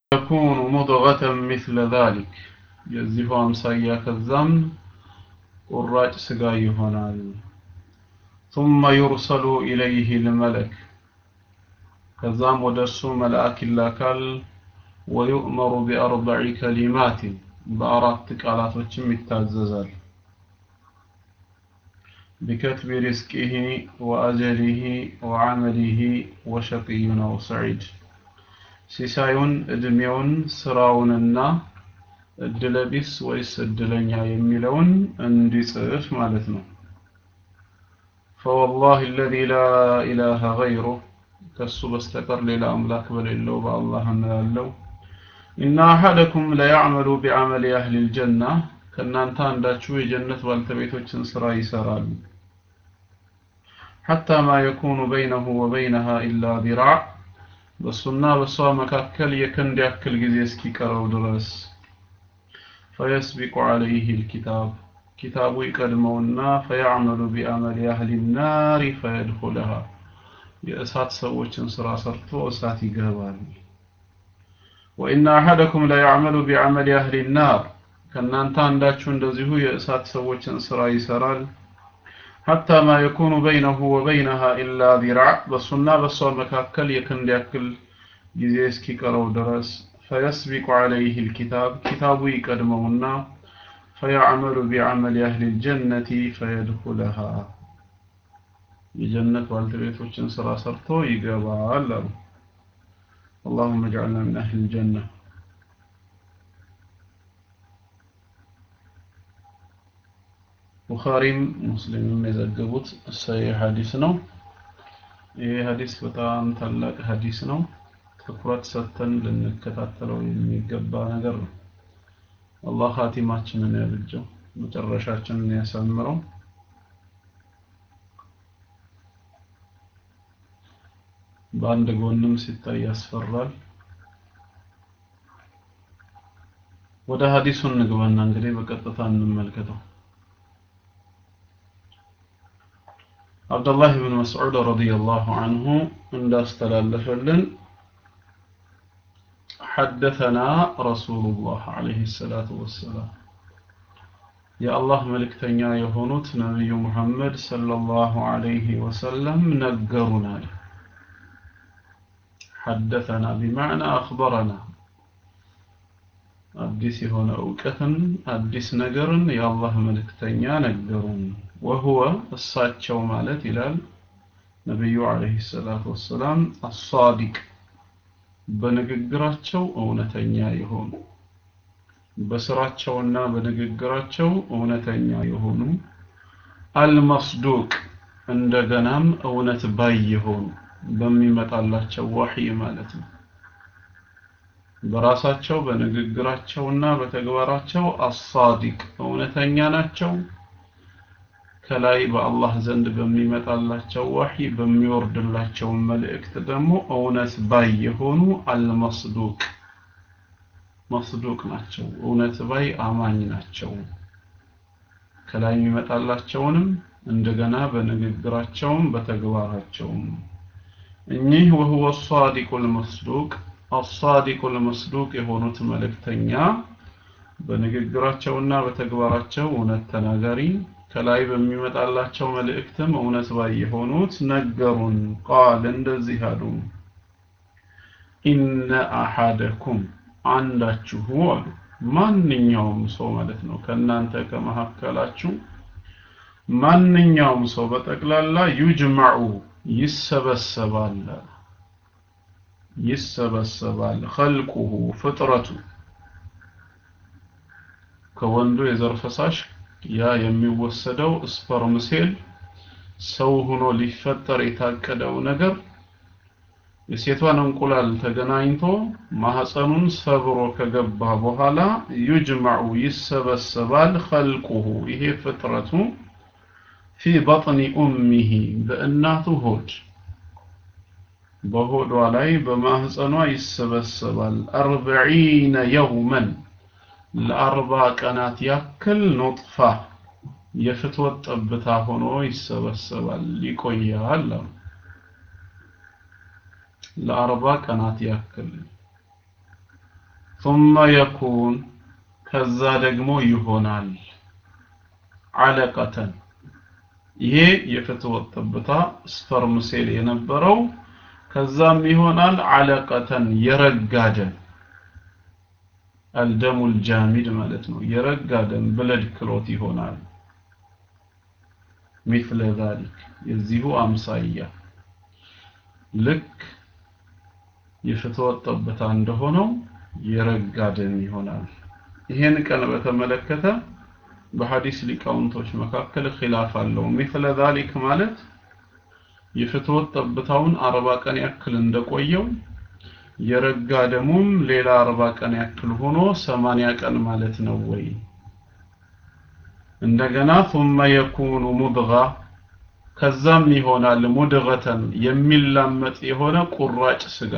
يكون مضغة مثل ذلك የዚሁ አምሳያ ከዛም ቁራጭ ስጋ ይሆናል ثم يرسل إليه الملك ከዛም ወደ እሱ መልአክ ይላካል ويؤمر بأربع كلمات በአራት ቃላቶችም ይታዘዛል بكتب رزقه وأجله وعمله وشقي أو سعيد ሲሳዩን እድሜውን ስራውንና እድለቢስ ወይስ እድለኛ የሚለውን እንዲጽፍ ማለት ነው فوالله الذي لا إله غيره ከሱ በስተቀር ሌላ አምላክ በሌለው በአላህ እምላለሁ إن أحدكم ليعمل بعمل أهل الجنة ከእናንተ አንዳችሁ የጀነት ባልተቤቶችን ስራ ይሰራል حتى ما يكون بينه وبينها إلا ذراع በሱና በሷ መካከል የክንድ ያክል ጊዜ እስኪቀረው ድረስ فيسبق عليه الكتاب كتاب يقدمونا فيعمل بعمل أهل النار فيدخلها የእሳት ሰዎችን ስራ ሰርቶ እሳት ይገባል وإن أحدكم لا يعمل بعمل أهل النار ከእናንተ አንዳችሁ እንደዚሁ የእሳት ሰዎችን ስራ ይሰራል حتى ما يكون بينه وبينها إلا ذراع በሱና በሷ መካከል የክንድ ያክል ጊዜ እስኪቀረው ድረስ فيسبق عليه الكتاب كتاب يقدمونا فيعمل بعمل أهل الجنة فيدخلها የጀነት ባልተቤቶችን ስራ ሰርቶ ይገባል አሉ اللهم اجعلنا من أهل الجنة ቡኻሪም ሙስሊምም የዘገቡት ሰሂህ ሐዲስ ነው ይህ ሐዲስ በጣም ታላቅ ሐዲስ ነው ትኩረት ሰጥተን ልንከታተለው የሚገባ ነገር ነው አላህ ኻቲማችንን ያብጀው መጨረሻችንን ያሳምረው በአንድ ጎንም ሲታይ ያስፈራል ወደ ሐዲሱን እንግባና እንግዲህ በቀጥታ እንመልከተው عبد الله بن مسعود رضي الله عنه عند استلالفلن حدثنا رسول الله عليه الصلاة والسلام يا الله ملكتنيا يهونت نبي محمد صلى الله عليه وسلم نقرنا حدثنا بمعنى أخبرنا አዲስ የሆነ እውቀትን አዲስ ነገርን የአላህ መልእክተኛ ነገሩን ወሁወ እሳቸው ማለት ይላል ነቢዩ አለይሂ ሰላቱ ወሰላም አሳዲቅ በንግግራቸው እውነተኛ የሆኑ በስራቸውና በንግግራቸው እውነተኛ የሆኑ አልመስዱቅ እንደገናም እውነት ባይ የሆኑ በሚመጣላቸው ወህይ ማለት ነው በራሳቸው በንግግራቸውና በተግባራቸው አሳዲቅ እውነተኛ ናቸው ከላይ በአላህ ዘንድ በሚመጣላቸው ወህይ በሚወርድላቸው መልእክት ደግሞ እውነት ባይ የሆኑ አልመስዱቅ መስዱቅ ናቸው እውነት ባይ አማኝ ናቸው ከላይ የሚመጣላቸውንም እንደገና በንግግራቸውም በተግባራቸውም እኚህ ወህወ ሳዲቁ ልመስዱቅ አሳዲቁ ልመስዱቅ የሆኑት መልእክተኛ በንግግራቸውና በተግባራቸው እውነት ተናጋሪ ከላይ በሚመጣላቸው መልእክትም እውነት ባይ የሆኑት ነገሩን ቃል እንደዚህ አሉ ኢነ አሐደኩም አንዳችሁ አሉ ማንኛውም ሰው ማለት ነው ከእናንተ ከመካከላችሁ ማንኛውም ሰው በጠቅላላ ዩጅማዑ ይሰበሰባል ይሰበሰባል ኸልቁሁ ፍጥረቱ ከወንዱ የዘር ፈሳሽ ያ የሚወሰደው ስፐርም ሴል ሰው ሆኖ ሊፈጠር የታቀደው ነገር የሴቷን እንቁላል ተገናኝቶ ማህፀኑን ሰብሮ ከገባ በኋላ ዩጅማዑ ይሰበሰባል ኸልቁሁ ይሄ ፍጥረቱ ፊ በጥኒ ኡሚሂ በእናቱ ሆድ በሆዷ ላይ በማህፀኗ ይሰበሰባል አርበዒነ የውመን ለአርባ ቀናት ያክል ኑጥፋ የፍትወት ጠብታ ሆኖ ይሰበሰባል ይቆያል አሉ ለአርባ ቀናት ያክል ثم يكون ከዛ ደግሞ ይሆናል አለቀተን ይሄ የፍትወት ጠብታ ስፐርም ሴል የነበረው ከዛም ይሆናል አለቀተን የረጋ ደም አልደሙል ጃሚድ ማለት ነው የረጋ ደም ብለድ ክሎት ይሆናል مثل ذلك የዚሁ አምሳያ ልክ የፍትወት ጠብታ እንደሆነው የረጋ ደም ይሆናል ይሄን ቀን በተመለከተ በሐዲስ ሊቃውንቶች መካከል ኺላፍ አለው مثل ذلك ማለት የፍትወት ጠብታውን አርባ ቀን ያክል እንደቆየው የረጋ ደሙም ሌላ አርባ ቀን ያክል ሆኖ ሰማንያ ቀን ማለት ነው ወይ እንደገና ثم يكون مضغة ከዛም ይሆናል ሙድገተን የሚላመጥ የሆነ ቁራጭ ስጋ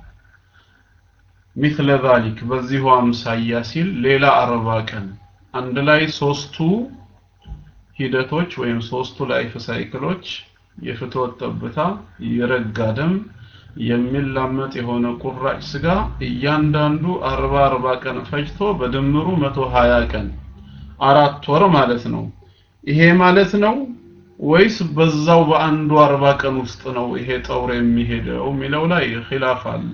مثل ذلك በዚሁ አምሳያ ሲል ሌላ አርባ ቀን አንድ ላይ ሶስቱ ሂደቶች ወይም ሶስቱ ላይፍ ሳይክሎች የፍትወት ጠብታ የረጋ ደም የሚላመጥ የሆነ ቁራጭ ስጋ እያንዳንዱ አርባ አርባ ቀን ፈጅቶ በድምሩ መቶ ሀያ ቀን አራት ወር ማለት ነው ይሄ ማለት ነው ወይስ በዛው በአንዱ አርባ ቀን ውስጥ ነው ይሄ ጠውር የሚሄደው የሚለው ላይ ኺላፍ አለ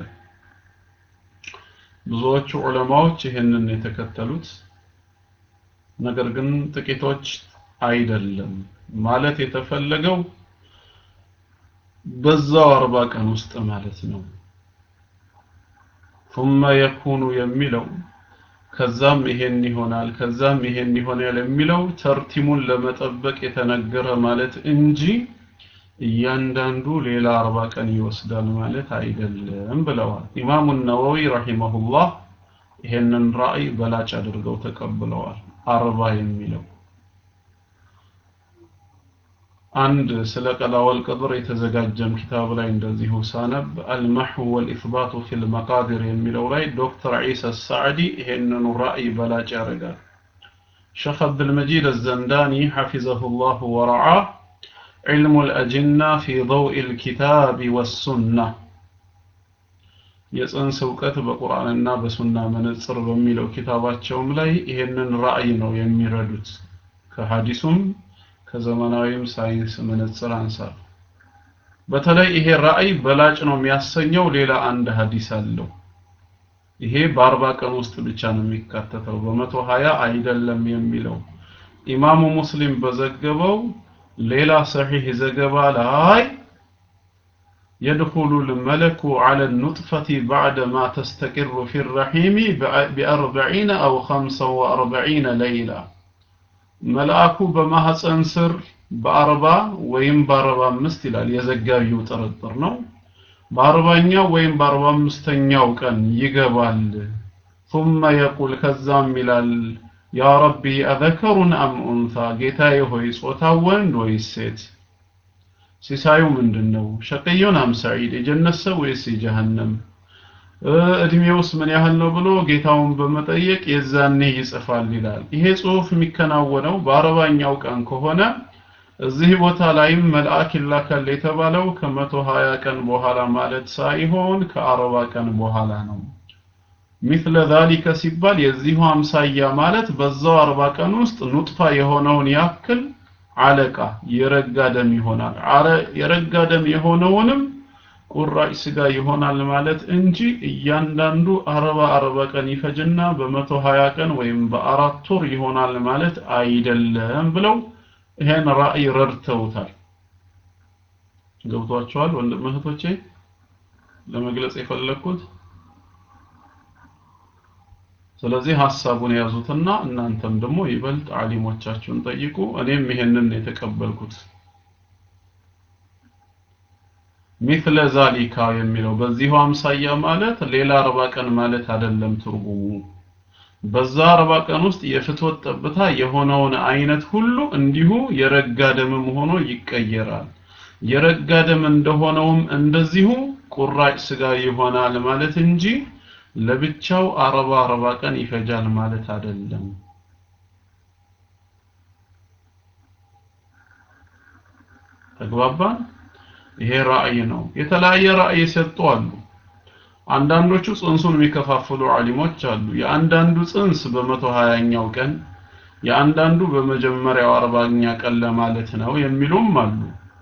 ብዙዎቹ ዑለማዎች ይህንን የተከተሉት ነገር ግን ጥቂቶች አይደለም ማለት የተፈለገው በዛው አርባ ቀን ውስጥ ማለት ነው ثم يكون የሚለው ከዛም ይሄን ይሆናል ከዛም ይሄን ይሆናል የሚለው ተርቲሙን ለመጠበቅ የተነገረ ማለት እንጂ እያንዳንዱ ሌላ አርባ ቀን ይወስዳል ማለት አይደለም ብለዋል ኢማሙ ነወዊ ረሂመሁላህ ይሄንን ራእይ በላጭ አድርገው ተቀብለዋል አርባ የሚለው አንድ ስለ ቀላ ወልቀድር የተዘጋጀም ኪታብ ላይ እንደዚሁ ሳነብ አልመሕው ወልኢስባቱ ፊል መቃዲር የሚለው ላይ ዶክተር ዒሳ ሳዕዲ ይሄንኑ ራእይ በላጭ ያደርጋል ሸኽ አብድልመጂድ አዘንዳኒ ሐፊዘሁ ላሁ ወረዓህ علم الأجنة في ضوء الكتاب والسنة የጽንስ እውቀት በቁርአንና በሱና መነጽር በሚለው ኪታባቸውም ላይ ይሄንን ራእይ ነው የሚረዱት ከሐዲሱም ከዘመናዊም ሳይንስ መነጽር አንሳር በተለይ ይሄ ራእይ በላጭ ነው የሚያሰኘው ሌላ አንድ ሐዲስ አለው ይሄ በአርባ ቀን ውስጥ ብቻ ነው የሚካተተው በመቶ ሀያ አይደለም የሚለው ኢማሙ ሙስሊም በዘገበው ሌላ ሰሒህ ዘገባ ላይ يدخل الملك على النطفة بعدما تستقر في الرحيم بأربعين أو خمسة وأربعين ليلة መልአኩ በማህፀን ስር በአርባ ወይም በአርባ አምስት ይላል የዘጋቢው ጥርጥር ነው በአርባኛው ወይም በአርባ አምስተኛው ቀን ይገባል ثم يقول ከዛም ይላል ያ ረቢ አዘከሩን አም ኡንሳ ጌታዬ ሆይ ጾታ ወንድ ወይስ ሴት ሲሳዩ ምንድን ነው ሸቀዮን አም ሰዒድ የጀነት ሰው ወይስ የጀሃነም እድሜውስ ምን ያህል ነው ብሎ ጌታውን በመጠየቅ የዛኔ ይጽፋል ይላል ይሄ ጽሁፍ የሚከናወነው በአርባኛው ቀን ከሆነ እዚህ ቦታ ላይም መልአክ ይላካል የተባለው ከመቶ ሀያ ቀን በኋላ ማለት ሳይሆን ከአርባ ቀን በኋላ ነው ሚስለ ዛሊከ ሲባል የዚሁ አምሳያ ማለት በዛው አርባ ቀን ውስጥ ኑጥፋ የሆነውን ያክል አለቃ የረጋ ደም ይሆናል የረጋ ደም የሆነውንም ቁራጭ ስጋ ይሆናል ማለት እንጂ እያንዳንዱ አርባ አርባ ቀን ይፈጅና በመቶ ሀያ ቀን ወይም በአራት ወር ይሆናል ማለት አይደለም ብለው ይሄን ራእይ ረድተውታል ገብቷቸዋል ወንድም እህቶቼ ለመግለጽ የፈለግኩት ስለዚህ ሀሳቡን ያዙትና እናንተም ደግሞ ይበልጥ አሊሞቻችሁን ጠይቁ እኔም ይሄንን የተቀበልኩት ሚስለ ዛሊካ የሚለው በዚሁ አምሳያ ማለት ሌላ አርባ ቀን ማለት አይደለም ትርጉሙ በዛ አርባ ቀን ውስጥ የፍትወት ጠብታ የሆነውን አይነት ሁሉ እንዲሁ የረጋ ደምም ሆኖ ይቀየራል የረጋ ደም እንደሆነውም እንደዚሁ ቁራጭ ስጋ ይሆናል ማለት እንጂ ለብቻው አርባ አርባ ቀን ይፈጃል ማለት አይደለም ተግባባን ይሄ ራእይ ነው የተለያየ ራእይ የሰጡ አሉ አንዳንዶቹ ጽንሱን የሚከፋፍሉ ዓሊሞች አሉ። የአንዳንዱ ጽንስ በመቶ ሀያኛው ቀን የአንዳንዱ በመጀመሪያው አርባኛ ቀን ለማለት ነው የሚሉም አሉ።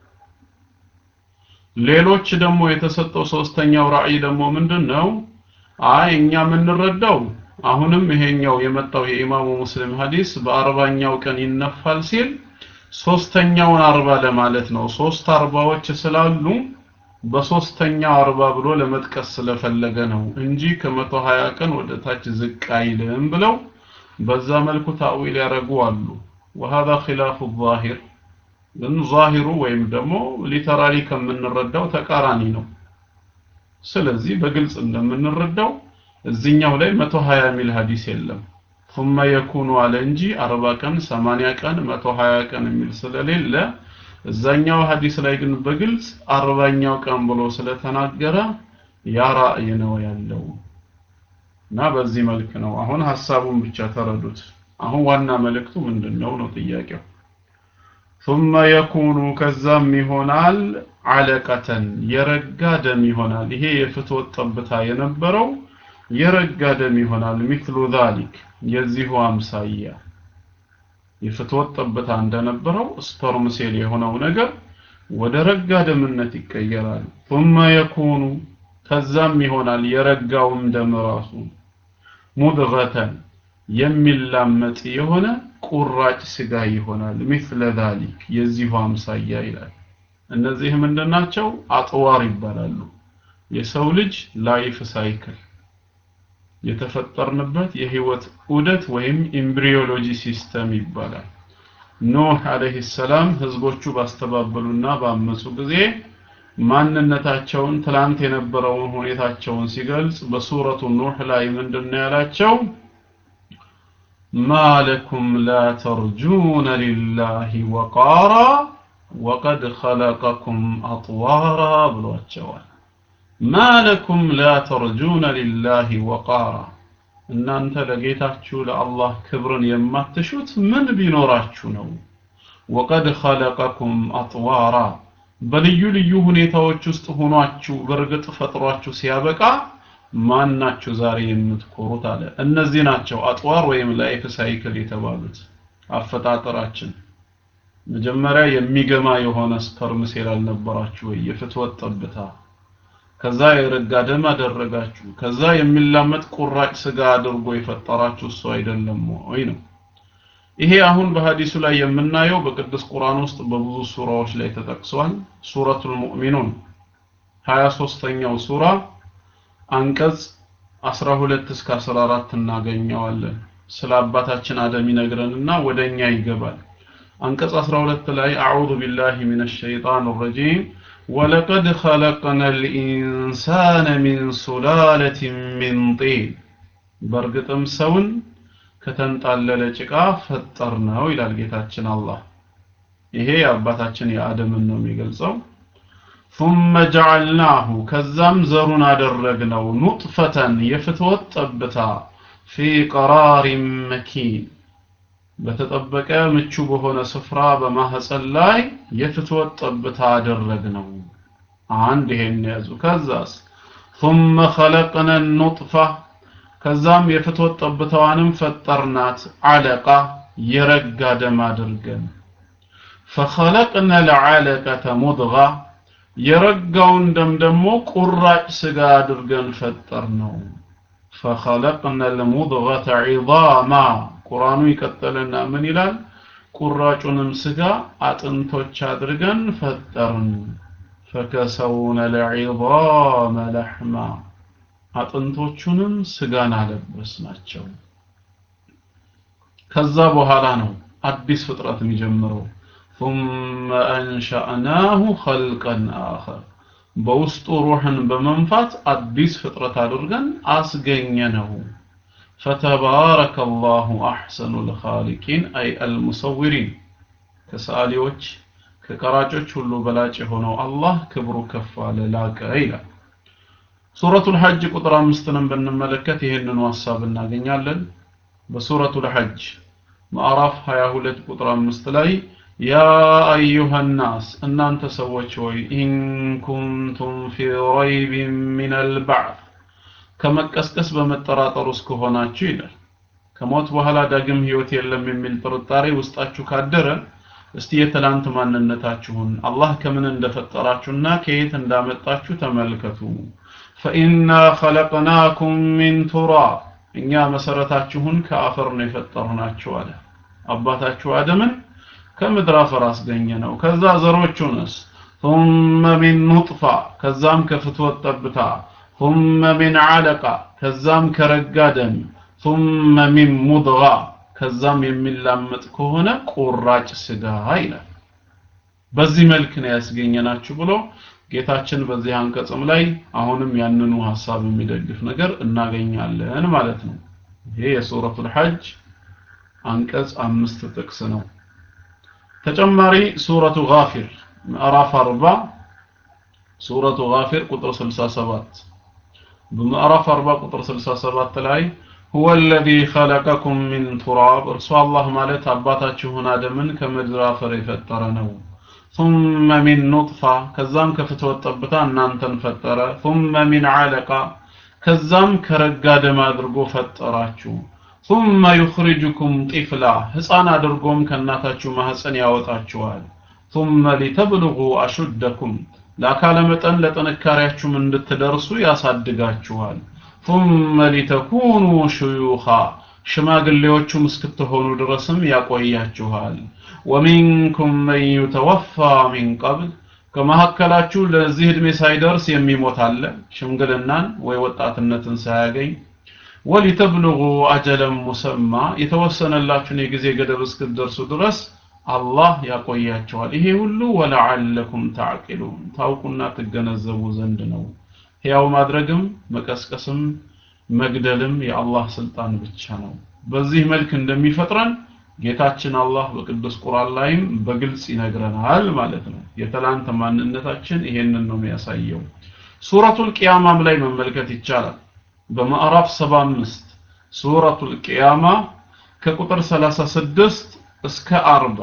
ሌሎች ደግሞ የተሰጠው ሶስተኛው ራእይ ደግሞ ምንድን ነው? አይ እኛ የምንረዳው አሁንም ይሄኛው የመጣው የኢማሙ ሙስሊም ሐዲስ በአርባኛው ቀን ይነፋል ሲል ሶስተኛውን አርባ ለማለት ነው። ሶስት አርባዎች ስላሉ በሶስተኛው አርባ ብሎ ለመጥቀስ ስለፈለገ ነው እንጂ ከመቶ ሀያ ቀን ወደ ታች ዝቅ አይልም ብለው በዛ መልኩ ታዊል ያደረጉ አሉ። وهذا خلاف الظاهر ግን ዛሂሩ ወይም ደግሞ ሊተራሊ ከምንረዳው ተቃራኒ ነው። ስለዚህ በግልጽ እንደምንረዳው እዚኛው ላይ 120 ሚል ሐዲስ የለም። ثم يكون አለ እንጂ 40 ቀን 80 ቀን 120 ቀን የሚል ስለሌለ እዛኛው ሐዲስ ላይ ግን በግልጽ አርባኛው ቀን ብሎ ስለተናገረ ያ ራእይ ነው ያለው እና በዚህ መልክ ነው። አሁን ሐሳቡን ብቻ ተረዱት። አሁን ዋና መልእክቱ ምንድነው ነው ጥያቄው። ثم يكون ከዛም ይሆናል አለቀተን የረጋ ደም ይሆናል። ይሄ የፍትወት ጠብታ የነበረው የረጋ ደም ይሆናል። ሚክሉ ዛሊክ የዚሁ አምሳያ የፍትወት ጠብታ እንደነበረው ስፐርም ሴል የሆነው ነገር ወደ ረጋ ደምነት ይቀየራል። ثم يكون ከዛም ይሆናል የረጋውም ደም ራሱ ሙድገተን የሚላመጥ የሆነ ቁራጭ ስጋ ይሆናል። ሚስለ ዛሊክ የዚሁ አምሳያ ይላል። እነዚህ ምንድናቸው? አጥዋር ይባላሉ። የሰው ልጅ ላይፍ ሳይክል የተፈጠርንበት የህይወት ዑደት ወይም ኤምብሪዮሎጂ ሲስተም ይባላል። ኖህ አለይሂ ሰላም ህዝቦቹ ባስተባበሉና ባመፁ ጊዜ ማንነታቸውን ትላንት የነበረውን ሁኔታቸውን ሲገልጽ በሱረቱ ኑህ ላይ ምንድነው ያላቸው? ما لكم لا ترجون لله وقارا وقد خلقكم أطوارا ብሏቸዋል ما لكم لا ترجون لله وقارا እናንተ ለጌታችሁ ለአላህ ክብርን የማትሹት ምን ቢኖራችሁ ነው ወቀድ ኸለቀኩም አጥዋራ በልዩ ልዩ ሁኔታዎች ውስጥ ሆኗችሁ በእርግጥ ፈጥሯችሁ ሲያበቃ ማናችሁ ዛሬ የምትኮሩት አለ እነዚህ ናቸው አጥዋር ወይም ላይፍ ሳይክል የተባሉት አፈጣጠራችን መጀመሪያ የሚገማ የሆነ ስፐርም ሴል አልነበራችሁ ወይ የፍትወት ጠብታ ከዛ የረጋ ደም አደረጋችሁ ከዛ የሚላመጥ ቁራጭ ስጋ አድርጎ የፈጠራችሁ እሱ አይደለም ወይ ነው ይሄ አሁን በሐዲሱ ላይ የምናየው በቅዱስ ቁርአን ውስጥ በብዙ ሱራዎች ላይ ተጠቅሷል ሱረቱል ሙእሚኑን 23ኛው ሱራ አንቀጽ 12 እስከ 14 እናገኘዋለን ስለ አባታችን አደም ይነግረንና ወደኛ ይገባል አንቀጽ 12 ላይ አዑዙ ቢላሂ ሚነሽ ሸይጣን ረጂም ወለቀድ ኸለቅና ልኢንሳነ ሚን ሱላለትን ሚን ጢን በእርግጥም ሰውን ከተንጣለለ ጭቃ ፈጠር ነው ይላል ጌታችን አላህ ይሄ የአባታችን የአደምን ነው የሚገልጸው ثم جعلناه ከዛም ዘሩን አደረግነው ኑጥፈተን የፍትወት ጠብታ في قرار مكين በተጠበቀ ምቹ በሆነ ስፍራ በማህፀን ላይ የፍትወት ጠብታ አደረግነው አንድ ይሄን ያዙ ከዛስ ثم خلقنا النطفة ከዛም የፍትወት ጠብታዋንም ፈጠርናት አለቃ የረጋ ደም አድርገን فخلقنا العلقة مضغة የረጋውን ደም ደግሞ ቁራጭ ስጋ አድርገን ፈጠር ነው فخلقنا المضغة عظاما ቁርአኑ ይቀጥልና ምን ይላል ቁራጩንም ስጋ አጥንቶች አድርገን ፈጠርን فكسونا العظام لحما አጥንቶቹንም ስጋን አለበስ ናቸው ከዛ በኋላ ነው አዲስ ፍጥረት የሚጀምረው ثم أنشأناه خلقا آخر በውስጡ ሩህን በመንፋት አዲስ ፍጥረት አድርገን አስገኘነው فتبارك الله أحسن الخالقين أي المصورين ከሰዓሊዎች ከቀራጮች ሁሉ በላጭ የሆነው አላህ ክብሩ ከፍ አለ ላቀ ይላል ሱረቱል ሐጅ ቁጥር አምስትንም ብንመለከት ይህንኑ ሐሳብ እናገኛለን በሱረቱል ሐጅ ማዕራፍ 22 ቁጥር አምስት ላይ ያ አዩሃ ናስ እናንተ ሰዎች ሆይ ኢን ኩንቱም ፊ ረይቢን ሚን አልባዕት ከመቀስቀስ በመጠራጠር ውስጥ ከሆናችሁ ይላል ከሞት በኋላ ዳግም ህይወት የለም የሚል ጥርጣሬ ውስጣችሁ ካደረ እስቲ የትላንት ማንነታችሁን አላህ ከምን እንደፈጠራችሁና ከየት እንዳመጣችሁ ተመልከቱ ፈኢና ኸለቅናኩም ሚን ቱራብ እኛ መሰረታችሁን ከአፈር ነው የፈጠርናችሁ አለ አባታችሁ አደምን ከምድር አፈር አስገኘ ነው ከዛ ዘሮቹንስ ثم من نطفة ከዛም ከፍትወት ጠብታ ثم من علقة ከዛም ከረጋ ደም ثم من مضغة ከዛም የሚላመጥ ከሆነ ቁራጭ ስጋ ይላል በዚህ መልክ ነው ያስገኘናችሁ ብሎ ጌታችን በዚህ አንቀጽም ላይ አሁንም ያንኑ ሐሳብ የሚደግፍ ነገር እናገኛለን ማለት ነው ይሄ የሱረቱል ሐጅ አንቀጽ አምስት ጥቅስ ነው ተጨማሪ ሱረቱ ጋፊር ምዕራፍ 40 ሱረቱ ጋፊር ቁጥር 67 በምዕራፍ 40 ቁጥር 67 ላይ هو الذي خلقكم من تراب እርሱ አላህ ማለት አባታችሁን አደምን ከምድር አፈር የፈጠረ ነው ثم من نطفة ከዛም ከፍትወት ጠብታ እናንተን ፈጠረ ثم من علقة ከዛም ከረጋ ደም አድርጎ ፈጠራችሁ ثم يخرجكم طفلا ህፃን አድርጎም ከእናታችሁ ማህፀን ያወጣችኋል ثم لتبلغوا أشدكم ለአካለ መጠን ለጥንካሬያችሁም እንድትደርሱ ያሳድጋችኋል ثم لتكونوا شيوخا ሽማግሌዎቹም እስክትሆኑ ድረስም ያቆያችኋል ወሚንኩም መን ዩተወፋ ሚን ቀብል ከመካከላችሁ ለዚህ ዕድሜ ሳይደርስ የሚሞት አለ ሽምግልናን ወይ ወጣትነትን ሳያገኝ ወሊተብልጉ አጀለን ሙሰማ የተወሰነላችሁን የጊዜ ገደብ እስክትደርሱ ድረስ አላህ ያቆያቸዋል ይሄ ሁሉ ወለዓለኩም ታዕቂሉን ታውቁና ትገነዘቡ ዘንድ ነው ሕያው ማድረግም መቀስቀስም መግደልም የአላህ ስልጣን ብቻ ነው በዚህ መልክ እንደሚፈጥረን ጌታችን አላህ በቅዱስ ቁርአን ላይም በግልጽ ይነግረናል ማለት ነው የትላንት ማንነታችን ይሄንን ነው የሚያሳየው ሱረቱል ቂያማም ላይ መመልከት ይቻላል በማዕራፍ 75 ሱረቱል ቂያማ ከቁጥር 36 እስከ 40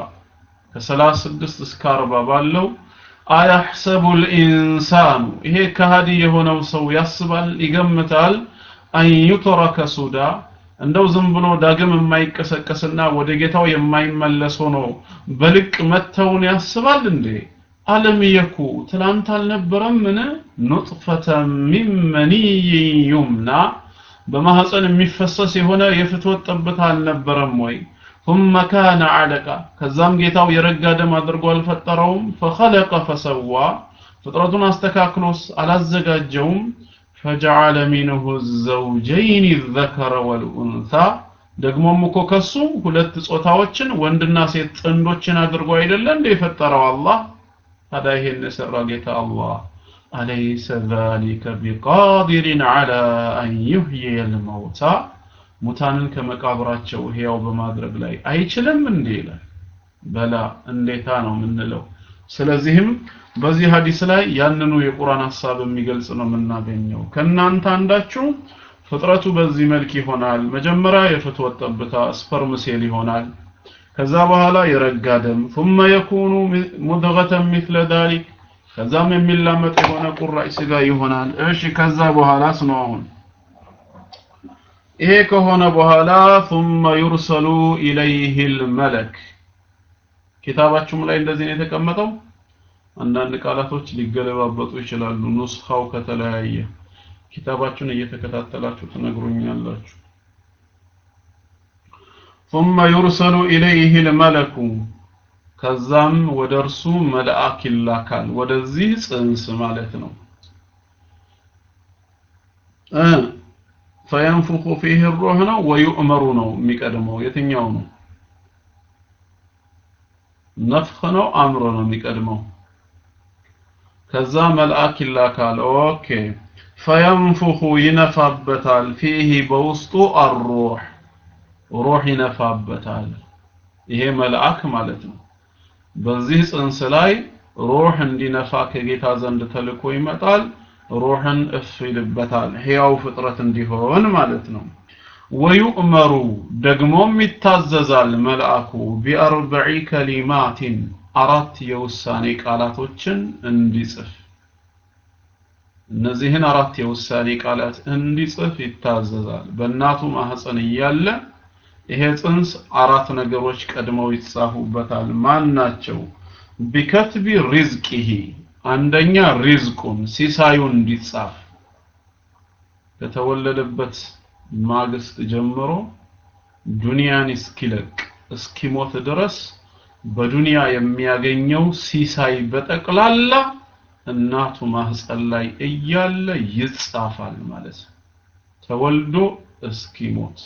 ከ36 እስከ 40 ባለው አያሕሰቡ ልኢንሳኑ ይሄ ከሃዲ የሆነው ሰው ያስባል ይገምታል አን ዩትረከ ሱዳ እንደው ዝም ብሎ ዳግም የማይቀሰቀስና ወደ ጌታው የማይመለስ ሆኖ በልቅ መተውን ያስባል እንዴ አለም የኩ ትላንት አልነበረም ምን ኑጥፈተ ሚን መንይን ዩምና በማህፀን የሚፈሰስ የሆነ የፍትወት ጠብታ አልነበረም ወይ ثم كان علقة ከዛም ጌታው የረጋ ደም አድርጎ አልፈጠረውም فخلق فسوى ፍጥረቱን አስተካክሎስ አላዘጋጀውም فجعل منه الزوجين الذكر والأنثى ደግሞም እኮ ከሱ ሁለት ጾታዎችን ወንድና ሴት ጥንዶችን አድርጎ አይደለ እንደ የፈጠረው አላህ ታዲያ ይሄን የሰራ ጌታ አላህ أليس ذلك بقادر على أن يحيي الموتى ሙታንን ከመቃብራቸው ሕያው በማድረግ ላይ አይችልም እንዴ ይላል በላ እንዴታ ነው የምንለው ስለዚህም በዚህ ሀዲስ ላይ ያንኑ የቁርአን ሐሳብ የሚገልጽ ነው የምናገኘው ከናንተ አንዳችሁ ፍጥረቱ በዚህ መልክ ይሆናል መጀመሪያ የፍትወት ጠብታ ስፐርም ሴል ይሆናል ከዛ በኋላ የረጋ ደም ثم يكون مضغة مثل ذلك ከዛም የሚላመጥ የሆነ ቁራጭ ስጋ ይሆናል እሺ ከዛ በኋላስ ነው አሁን ይሄ ከሆነ በኋላ ثم يرسل إليه الملك ኪታባችሁም ላይ እንደዚህ ነው የተቀመጠው አንዳንድ ቃላቶች ሊገለባበጡ ይችላሉ ኑስኻው ከተለያየ ኪታባችሁን እየተከታተላችሁ ትነግሩኛላችሁ ثم يرسل إليه الملك ከዛም ወደ እርሱ መልአክ ይላካል ወደዚህ ጽንስ ማለት ነው እ ፈየንፉኹ ፊህ ሩህ ነው ወዩእመሩ ነው የሚቀድመው የትኛው ነው ነፍኽ ነው አምሮ ነው የሚቀድመው ከዛ መልአክ ይላካል ኦኬ ፈየንፉኹ ይነፋበታል ፊህ በውስጡ አሩህ ሩህ ይነፋበታል ይሄ መልአክ ማለት ነው በዚህ ጽንስ ላይ ሩህ እንዲነፋ ከጌታ ዘንድ ተልኮ ይመጣል ሩህን እፍ ይልበታል ሕያው ፍጥረት እንዲሆን ማለት ነው ወዩእመሩ ደግሞም ይታዘዛል መልአኩ ቢአርበዒ ከሊማቲን አራት የውሳኔ ቃላቶችን እንዲጽፍ እነዚህን አራት የውሳኔ ቃላት እንዲጽፍ ይታዘዛል በእናቱ ማህፀን እያለ ይሄ ጽንስ አራት ነገሮች ቀድመው ይጻፉበታል ማን ናቸው ቢከትቢ ሪዝቂሂ አንደኛ ሪዝቁን ሲሳዩን እንዲጻፍ ከተወለደበት ማግስት ጀምሮ ዱንያን እስኪለቅ እስኪሞት ድረስ በዱንያ የሚያገኘው ሲሳይ በጠቅላላ እናቱ ማህፀን ላይ እያለ ይጻፋል ማለት ነው ተወልዶ እስኪሞት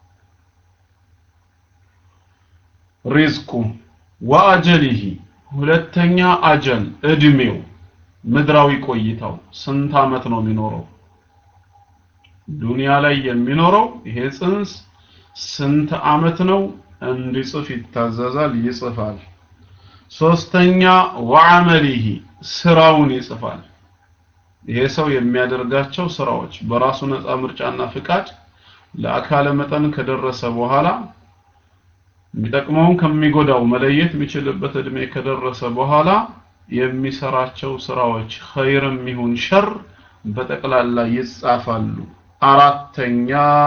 ሪዝቁ ወአጀሊሂ ሁለተኛ አጀል እድሜው ምድራዊ ቆይታው ስንት አመት ነው የሚኖረው ዱንያ ላይ የሚኖረው ይሄ ጽንስ ስንት አመት ነው እንዲጽፍ ይታዘዛል ይጽፋል ሶስተኛ ወዐመሊሂ ስራውን ይጽፋል ይሄ ሰው የሚያደርጋቸው ስራዎች በራሱ ነፃ ምርጫና ፍቃድ ለአካለ መጠን ከደረሰ በኋላ የሚጠቅመውን ከሚጎዳው መለየት የሚችልበት እድሜ ከደረሰ በኋላ የሚሰራቸው ስራዎች ኸይርም ይሁን ሸር በጠቅላላ ይጻፋሉ አራተኛ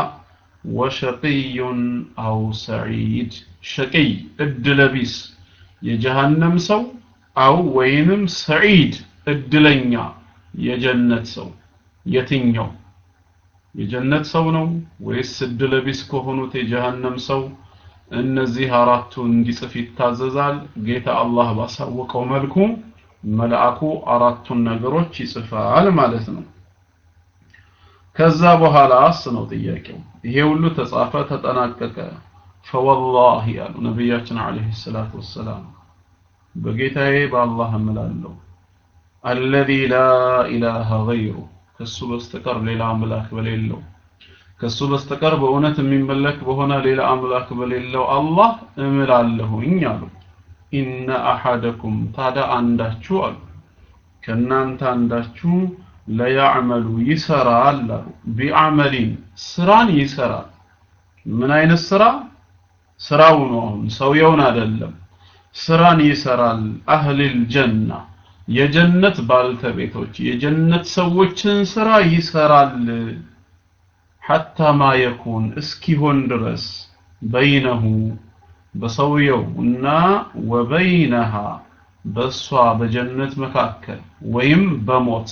ወሸቂዩን አው ሰዒድ ሸቂይ እድለቢስ የጀሃነም ሰው አው ወይንም ሰዒድ እድለኛ የጀነት ሰው የትኛው የጀነት ሰው ነው ወይስ እድለቢስ ከሆኑት የጀሃነም ሰው እነዚህ አራቱ እንዲጽፍ ይታዘዛል ጌታ አላህ ባሳወቀው መልኩ መልአኩ አራቱን ነገሮች ይጽፋል ማለት ነው ከዛ በኋላስ ነው ጥያቄው ይሄ ሁሉ ተጻፈ ተጠናቀቀ ፈወላሂ ያሉ ነቢያችን አለይሂ ሰላቱ ወሰላም በጌታዬ በአላህ እምላለሁ አለዚ ላ ኢላሃ ገይሩ ከሱ በስተቀር ሌላ አምላክ በሌለው ከሱ በስተቀር በእውነት የሚመለክ በሆነ ሌላ አምላክ በሌለው አላህ እምላለሁኝ አሉ ኢነ አሐደኩም ታዳ አንዳችሁ አሉ ከእናንተ አንዳችሁ ለያዕመሉ ይሰራል አሉ ቢዓመሊን ስራን ይሰራል ምን አይነት ስራ ስራው ነው አሁን ሰውየውን አይደለም ስራን ይሰራል አህሊል ጀና የጀነት ባልተቤቶች የጀነት ሰዎችን ስራ ይሰራል ሐታ ማ የኩን እስኪሆን ድረስ በይነሁ በሰውየው እና ወበይነሃ በእሷ በጀነት መካከል ወይም በሞት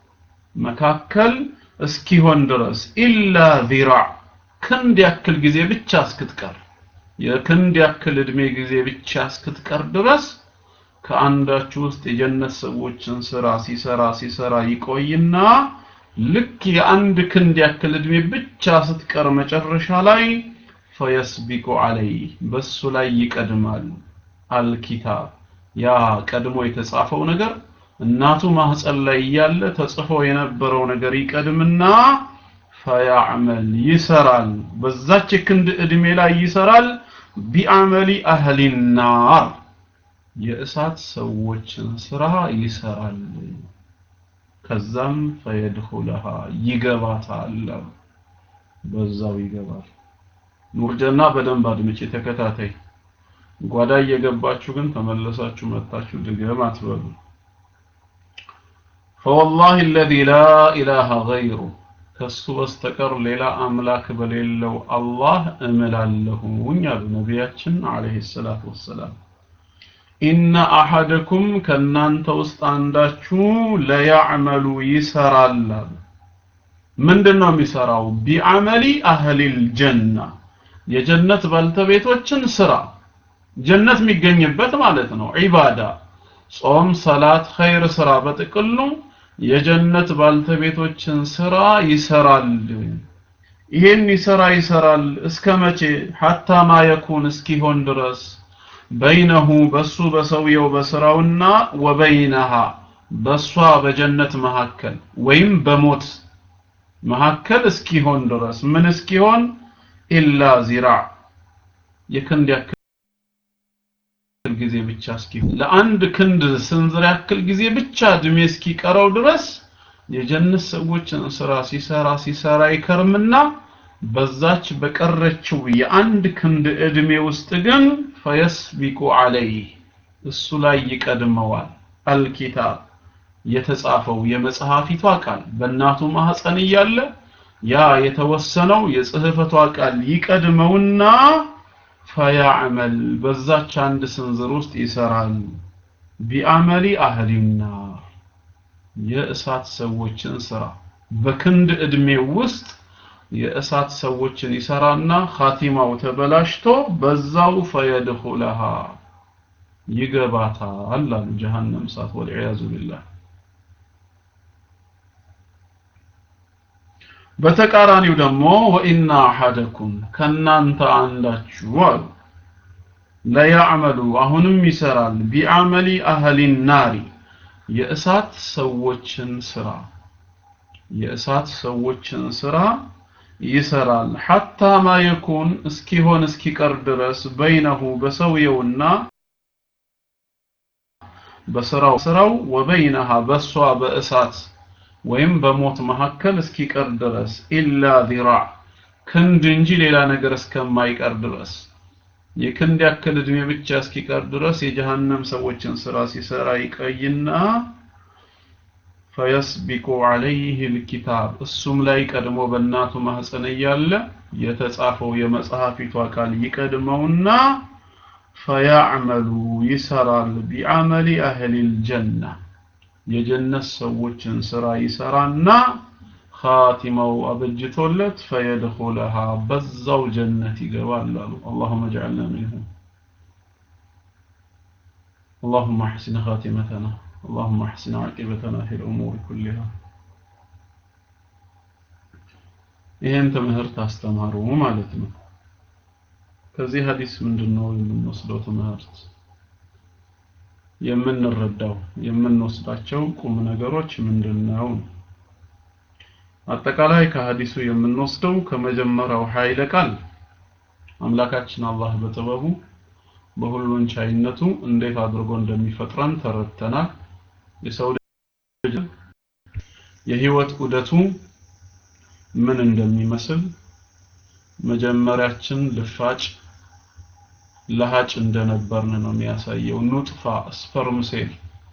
መካከል እስኪሆን ድረስ ኢላ ዚራዕ ክንድ ያክል ጊዜ ብቻ እስክትቀር የክንድ ያክል እድሜ ጊዜ ብቻ እስክትቀር ድረስ ከአንዳችሁ ውስጥ የጀነት ሰዎችን ስራ ሲሰራ ሲሰራ ይቆይና ልክ የአንድ ክንድ ያክል እድሜ ብቻ ስትቀር መጨረሻ ላይ ፈየስቢቁ አለይህ በሱ ላይ ይቀድማል አልኪታብ ያ ቀድሞ የተጻፈው ነገር እናቱ ማህፀን ላይ እያለ ተጽፎ የነበረው ነገር ይቀድምና ፈያዕመል ይሰራል በዛች ክንድ እድሜ ላይ ይሰራል ቢአመሊ አህሊ ናር የእሳት ሰዎችን ስራ ይሰራል ከዛም ፈየድኹለሃ ይገባታል በዛው ይገባል ኑርጀና በደንብ አድምጪ ተከታታይ ጓዳ እየገባችሁ ግን ተመለሳችሁ መጣችሁ ድገም አትበሉ فوالله الذي لا إله غيره ከሱ በስተቀር ሌላ አምላክ በሌለው አላህ እምላለሁኝ አሉ ነቢያችን አለይሂ ሰላቱ ወሰላም ኢነ አሐደኩም ከናንተ ውስጥ አንዳችሁ ለያዕመሉ ይሰራል አሉ ምንድን ነው የሚሰራው ቢዐመሊ አህሊል ጀና የጀነት ባልተቤቶችን ስራ ጀነት የሚገኝበት ማለት ነው ዒባዳ ጾም ሰላት ኸይር ስራ በጥቅሉ የጀነት ባልተቤቶችን ስራ ይሰራል ይሄን ይሰራ ይሰራል እስከ መቼ ሐታ ማ የኩን እስኪሆን ድረስ በይነሁ በሱ በሰውየው በስራውና ወበይነሃ በሷ በጀነት መካከል ወይም በሞት መካከል እስኪሆን ድረስ ምን እስኪሆን ኢላ ዚራዕ የክንድ ያክል ጊዜ ብቻ እስኪሆን ለአንድ ክንድ ስንዝር ያክል ጊዜ ብቻ እድሜ እስኪቀረው ድረስ የጀነት ሰዎችን ስራ ሲሰራ ሲሰራ ይከርምና በዛች በቀረችው የአንድ ክንድ እድሜ ውስጥ ግን ፈየስቢቁ አለይህ እሱ ላይ ይቀድመዋል አልኪታብ የተጻፈው የመጽሐፊቷ ቃል በእናቱ ማህፀን እያለ ያ የተወሰነው የጽህፈቷ ቃል ይቀድመውና ፈያዕመል በዛች አንድ ስንዝር ውስጥ ይሰራል ቢአመሊ አህሊና የእሳት ሰዎችን ስራ በክንድ እድሜ ውስጥ የእሳት ሰዎችን ይሰራና ኻቲማው ተበላሽቶ በዛው ፈየድኹለሃ ይገባታል አሉ ጀሃነም እሳት ወልዒያዙ ቢላህ በተቃራኒው ደግሞ ወኢና አሐደኩም ከናንተ አንዳችሁ አሉ ለያዕመሉ አሁንም ይሰራል ቢአመሊ አህሊ ናሪ የእሳት ሰዎችን ስራ የእሳት ሰዎችን ስራ ይሰራል ሐታ ማ የኩን እስኪሆን እስኪቀር ድረስ በይነሁ በሰውየውና በስራው ስራው ወበይነሃ በሷ በእሳት ወይም በሞት መካከል እስኪቀር ድረስ ኢላ ዚራዕ ክንድ እንጂ ሌላ ነገር እስከማይቀር ድረስ የክንድ ያክል እድሜ ብቻ እስኪቀር ድረስ የጀሃነም ሰዎችን ስራ ሲሰራ ይቀይና ፈየስቢቁ ዐለይህ ልኪታብ እሱም ላይ ቀድሞ በእናቱ ማህፀን እያለ የተጻፈው የመጽሐፊቷ ቃል ይቀድመውና ፈያዕመሉ ይሰራል ቢዐመሊ አህሊል ጀና የጀነት ሰዎችን ስራ ይሰራና ኻቲማው አበጅቶለት ፈየድኹለሃ በዛው ጀነት ይገባል አሉ اللهم اجعلنا منهم اللهم احسن خاتمتنا اللهم احسن عاقبتنا في الامور كلها ይህን ትምህርት አስተማሩ ማለት ነው ከዚህ ሀዲስ ምንድነው የምንወስደው ትምህርት የምንረዳው የምንወስዳቸው ቁም ነገሮች ምንድነው አጠቃላይ ከሀዲሱ የምንወስደው ከመጀመሪያው ኃይለ ቃል አምላካችን አላህ በጥበቡ በሁሉን ቻይነቱ እንዴት አድርጎ እንደሚፈጥረን ተረድተናል የሰው ልጅ የህይወት ዑደቱ ምን እንደሚመስል መጀመሪያችን ልፋጭ ለሃጭ እንደነበርን ነው የሚያሳየው ኑጥፋ ስፐርም ሴል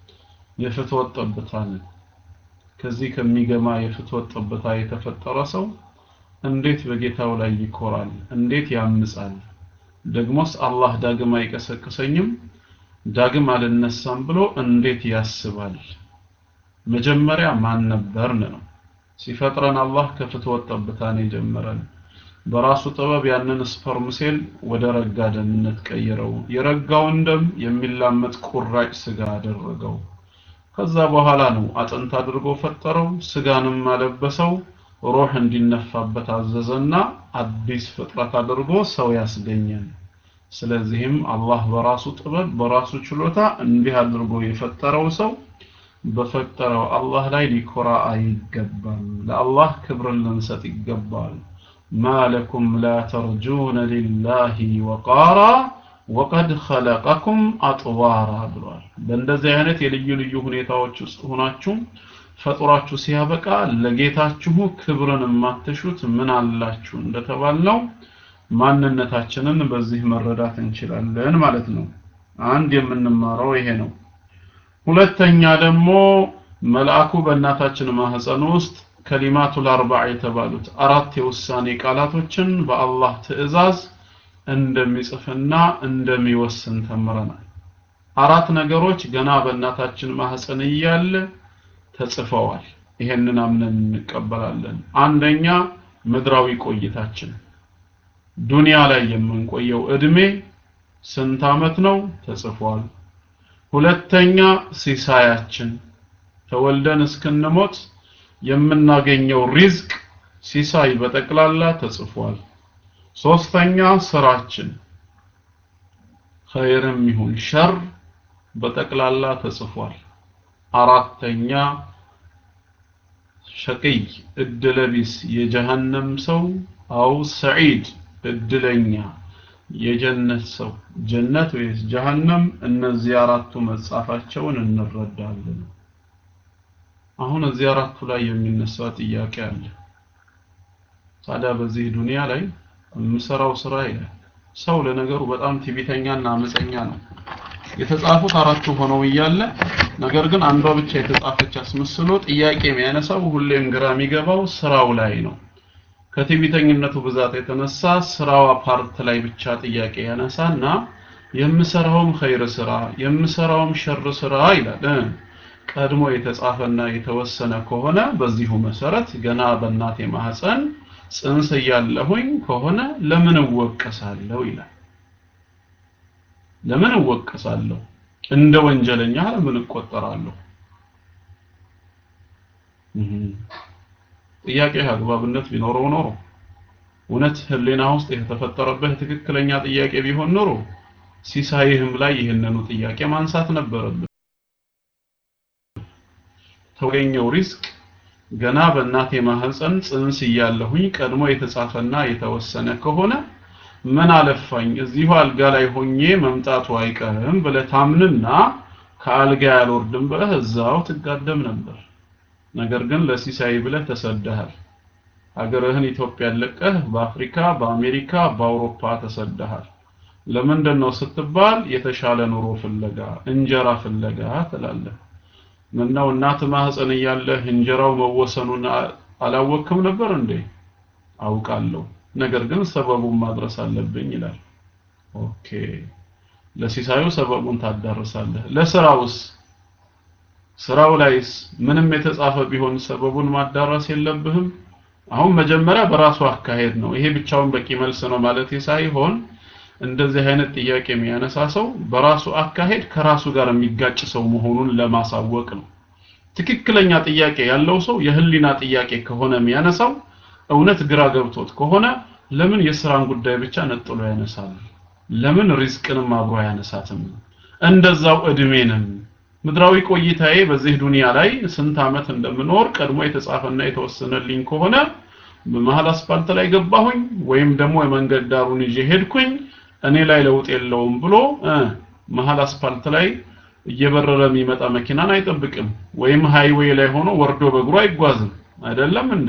የፍትወት ጠብታ ነን ከዚህ ከሚገማ የፍትወት ጠብታ የተፈጠረ ሰው እንዴት በጌታው ላይ ይኮራል እንዴት ያምጻል ደግሞስ አላህ ዳግም አይቀሰቅሰኝም ዳግም አልነሳም ብሎ እንዴት ያስባል መጀመሪያ ማን ነበርን ነው ሲፈጥረን አላህ ከፍትወት ጠብታ ነው የጀመረን በራሱ ጥበብ ያንን ስፐርም ሴል ወደ ረጋ ደምነት ቀየረው የረጋውን ደም የሚላመጥ ቁራጭ ስጋ አደረገው ከዛ በኋላ ነው አጥንት አድርጎ ፈጠረው ስጋንም አለበሰው ሩህ እንዲነፋበት አዘዘና አዲስ ፍጥረት አድርጎ ሰው ያስገኘን ስለዚህም አላህ በራሱ ጥበብ በራሱ ችሎታ እንዲህ አድርጎ የፈጠረው ሰው በፈጠረው አላህ ላይ ሊኮራ አይገባም ለአላህ ክብርን ልንሰጥ ይገባል ما لكم لا ترجون لله وقارا وقد خلقكم أطوارا ብሏል በእንደዚህ አይነት የልዩ ልዩ ሁኔታዎች ውስጥ ሆናችሁ ፈጥሯችሁ ሲያበቃ ለጌታችሁ ክብርን የማትሹት ምን አላችሁ እንደተባልነው ማንነታችንን በዚህ መረዳት እንችላለን ማለት ነው አንድ የምንማረው ይሄ ነው ሁለተኛ ደግሞ መልአኩ በእናታችን ማህፀን ውስጥ ከሊማቱል አርባዕ የተባሉት አራት የውሳኔ ቃላቶችን በአላህ ትዕዛዝ እንደሚጽፍና እንደሚወስን ተምረናል አራት ነገሮች ገና በእናታችን ማህፀን እያለ ተጽፈዋል ይሄንን አምነን እንቀበላለን አንደኛ ምድራዊ ቆይታችን ዱንያ ላይ የምንቆየው እድሜ ስንት አመት ነው ተጽፏል ሁለተኛ ሲሳያችን ተወልደን እስክንሞት የምናገኘው ሪዝቅ ሲሳይ በጠቅላላ ተጽፏል ሶስተኛ ስራችን ኸይርም ይሁን ሸር በጠቅላላ ተጽፏል አራተኛ ሸቂይ እድለቢስ የጀሃነም ሰው አው ሰዒድ እድለኛ የጀነት ሰው ጀነት ወይስ ጀሃነም እነዚህ አራቱ መጻፋቸውን እንረዳለን አሁን እዚህ አራቱ ላይ የሚነሳ ጥያቄ አለ ታዲያ በዚህ ዱንያ ላይ የምሰራው ስራ ይላል ሰው ለነገሩ በጣም ትዕቢተኛና አመፀኛ ነው የተጻፉት አራቱ ሆነው እያለ ነገር ግን አንዷ ብቻ የተጻፈች አስመስሎ ጥያቄ የሚያነሳው ሁሌም ግራ የሚገባው ስራው ላይ ነው። ከትዕቢተኝነቱ ብዛት የተነሳ ስራዋ ፓርት ላይ ብቻ ጥያቄ ያነሳና የምሰራውም ኸይር ስራ የምሰራውም ሸር ስራ ይላል እ ቀድሞ የተጻፈና የተወሰነ ከሆነ በዚሁ መሰረት ገና በእናቴ ማህፀን ጽንስ እያለሁኝ ከሆነ ለምን እወቀሳለሁ ይላል። ለምን እወቀሳለሁ? እንደ ወንጀለኛ ለምን እቆጠራለሁ? ጥያቄ አግባብነት ቢኖረው ኖሮ እውነት ህሊና ውስጥ የተፈጠረብህ ትክክለኛ ጥያቄ ቢሆን ኖሮ ሲሳይህም ላይ ይህንኑ ጥያቄ ማንሳት ነበረብህ። ተገኘው ሪዝቅ ገና በእናቴ ማህፀን ጽንስ እያለሁኝ ቀድሞ የተጻፈና የተወሰነ ከሆነ ምን አለፋኝ እዚሁ አልጋ ላይ ሆኜ መምጣቱ አይቀርም ብለህ ታምንና ከአልጋ ያልወርድም ብለህ እዛው ትጋደም ነበር። ነገር ግን ለሲሳይ ብለህ ተሰደሃል። ሀገርህን ኢትዮጵያን ለቀህ በአፍሪካ፣ በአሜሪካ፣ በአውሮፓ ተሰደሃል። ለምንድን ነው ስትባል የተሻለ ኑሮ ፍለጋ፣ እንጀራ ፍለጋ ትላለህ። ምነው እናት ማህፀን እያለህ እንጀራው መወሰኑን አላወቅክም ነበር እንዴ? አውቃለሁ፣ ነገር ግን ሰበቡን ማድረስ አለብኝ ይላል። ኦኬ፣ ለሲሳዩ ሰበቡን ታዳርሳለህ። ለስራውስ ስራው ላይስ ምንም የተጻፈ ቢሆን ሰበቡን ማዳረስ የለብህም? አሁን መጀመሪያ በራሱ አካሄድ ነው። ይሄ ብቻውን በቂ መልስ ነው ማለት ሳይሆን እንደዚህ አይነት ጥያቄ የሚያነሳ ሰው በራሱ አካሄድ ከራሱ ጋር የሚጋጭ ሰው መሆኑን ለማሳወቅ ነው። ትክክለኛ ጥያቄ ያለው ሰው የህሊና ጥያቄ ከሆነ የሚያነሳው እውነት ግራ ገብቶት ከሆነ ለምን የስራን ጉዳይ ብቻ ነጥሎ ያነሳል? ለምን ሪዝቅንም አብሮ አያነሳትም? እንደዛው እድሜንም ምድራዊ ቆይታዬ በዚህ ዱንያ ላይ ስንት ዓመት እንደምኖር ቀድሞ የተጻፈና የተወሰነልኝ ከሆነ በመሀል አስፋልት ላይ ገባሁኝ ወይም ደግሞ የመንገድ ዳሩን ይዤ ሄድኩኝ እኔ ላይ ለውጥ የለውም ብሎ እ መሀል አስፋልት ላይ እየበረረ የሚመጣ መኪናን አይጠብቅም ወይም ሃይዌይ ላይ ሆኖ ወርዶ በእግሩ አይጓዝም አይደለም እንዴ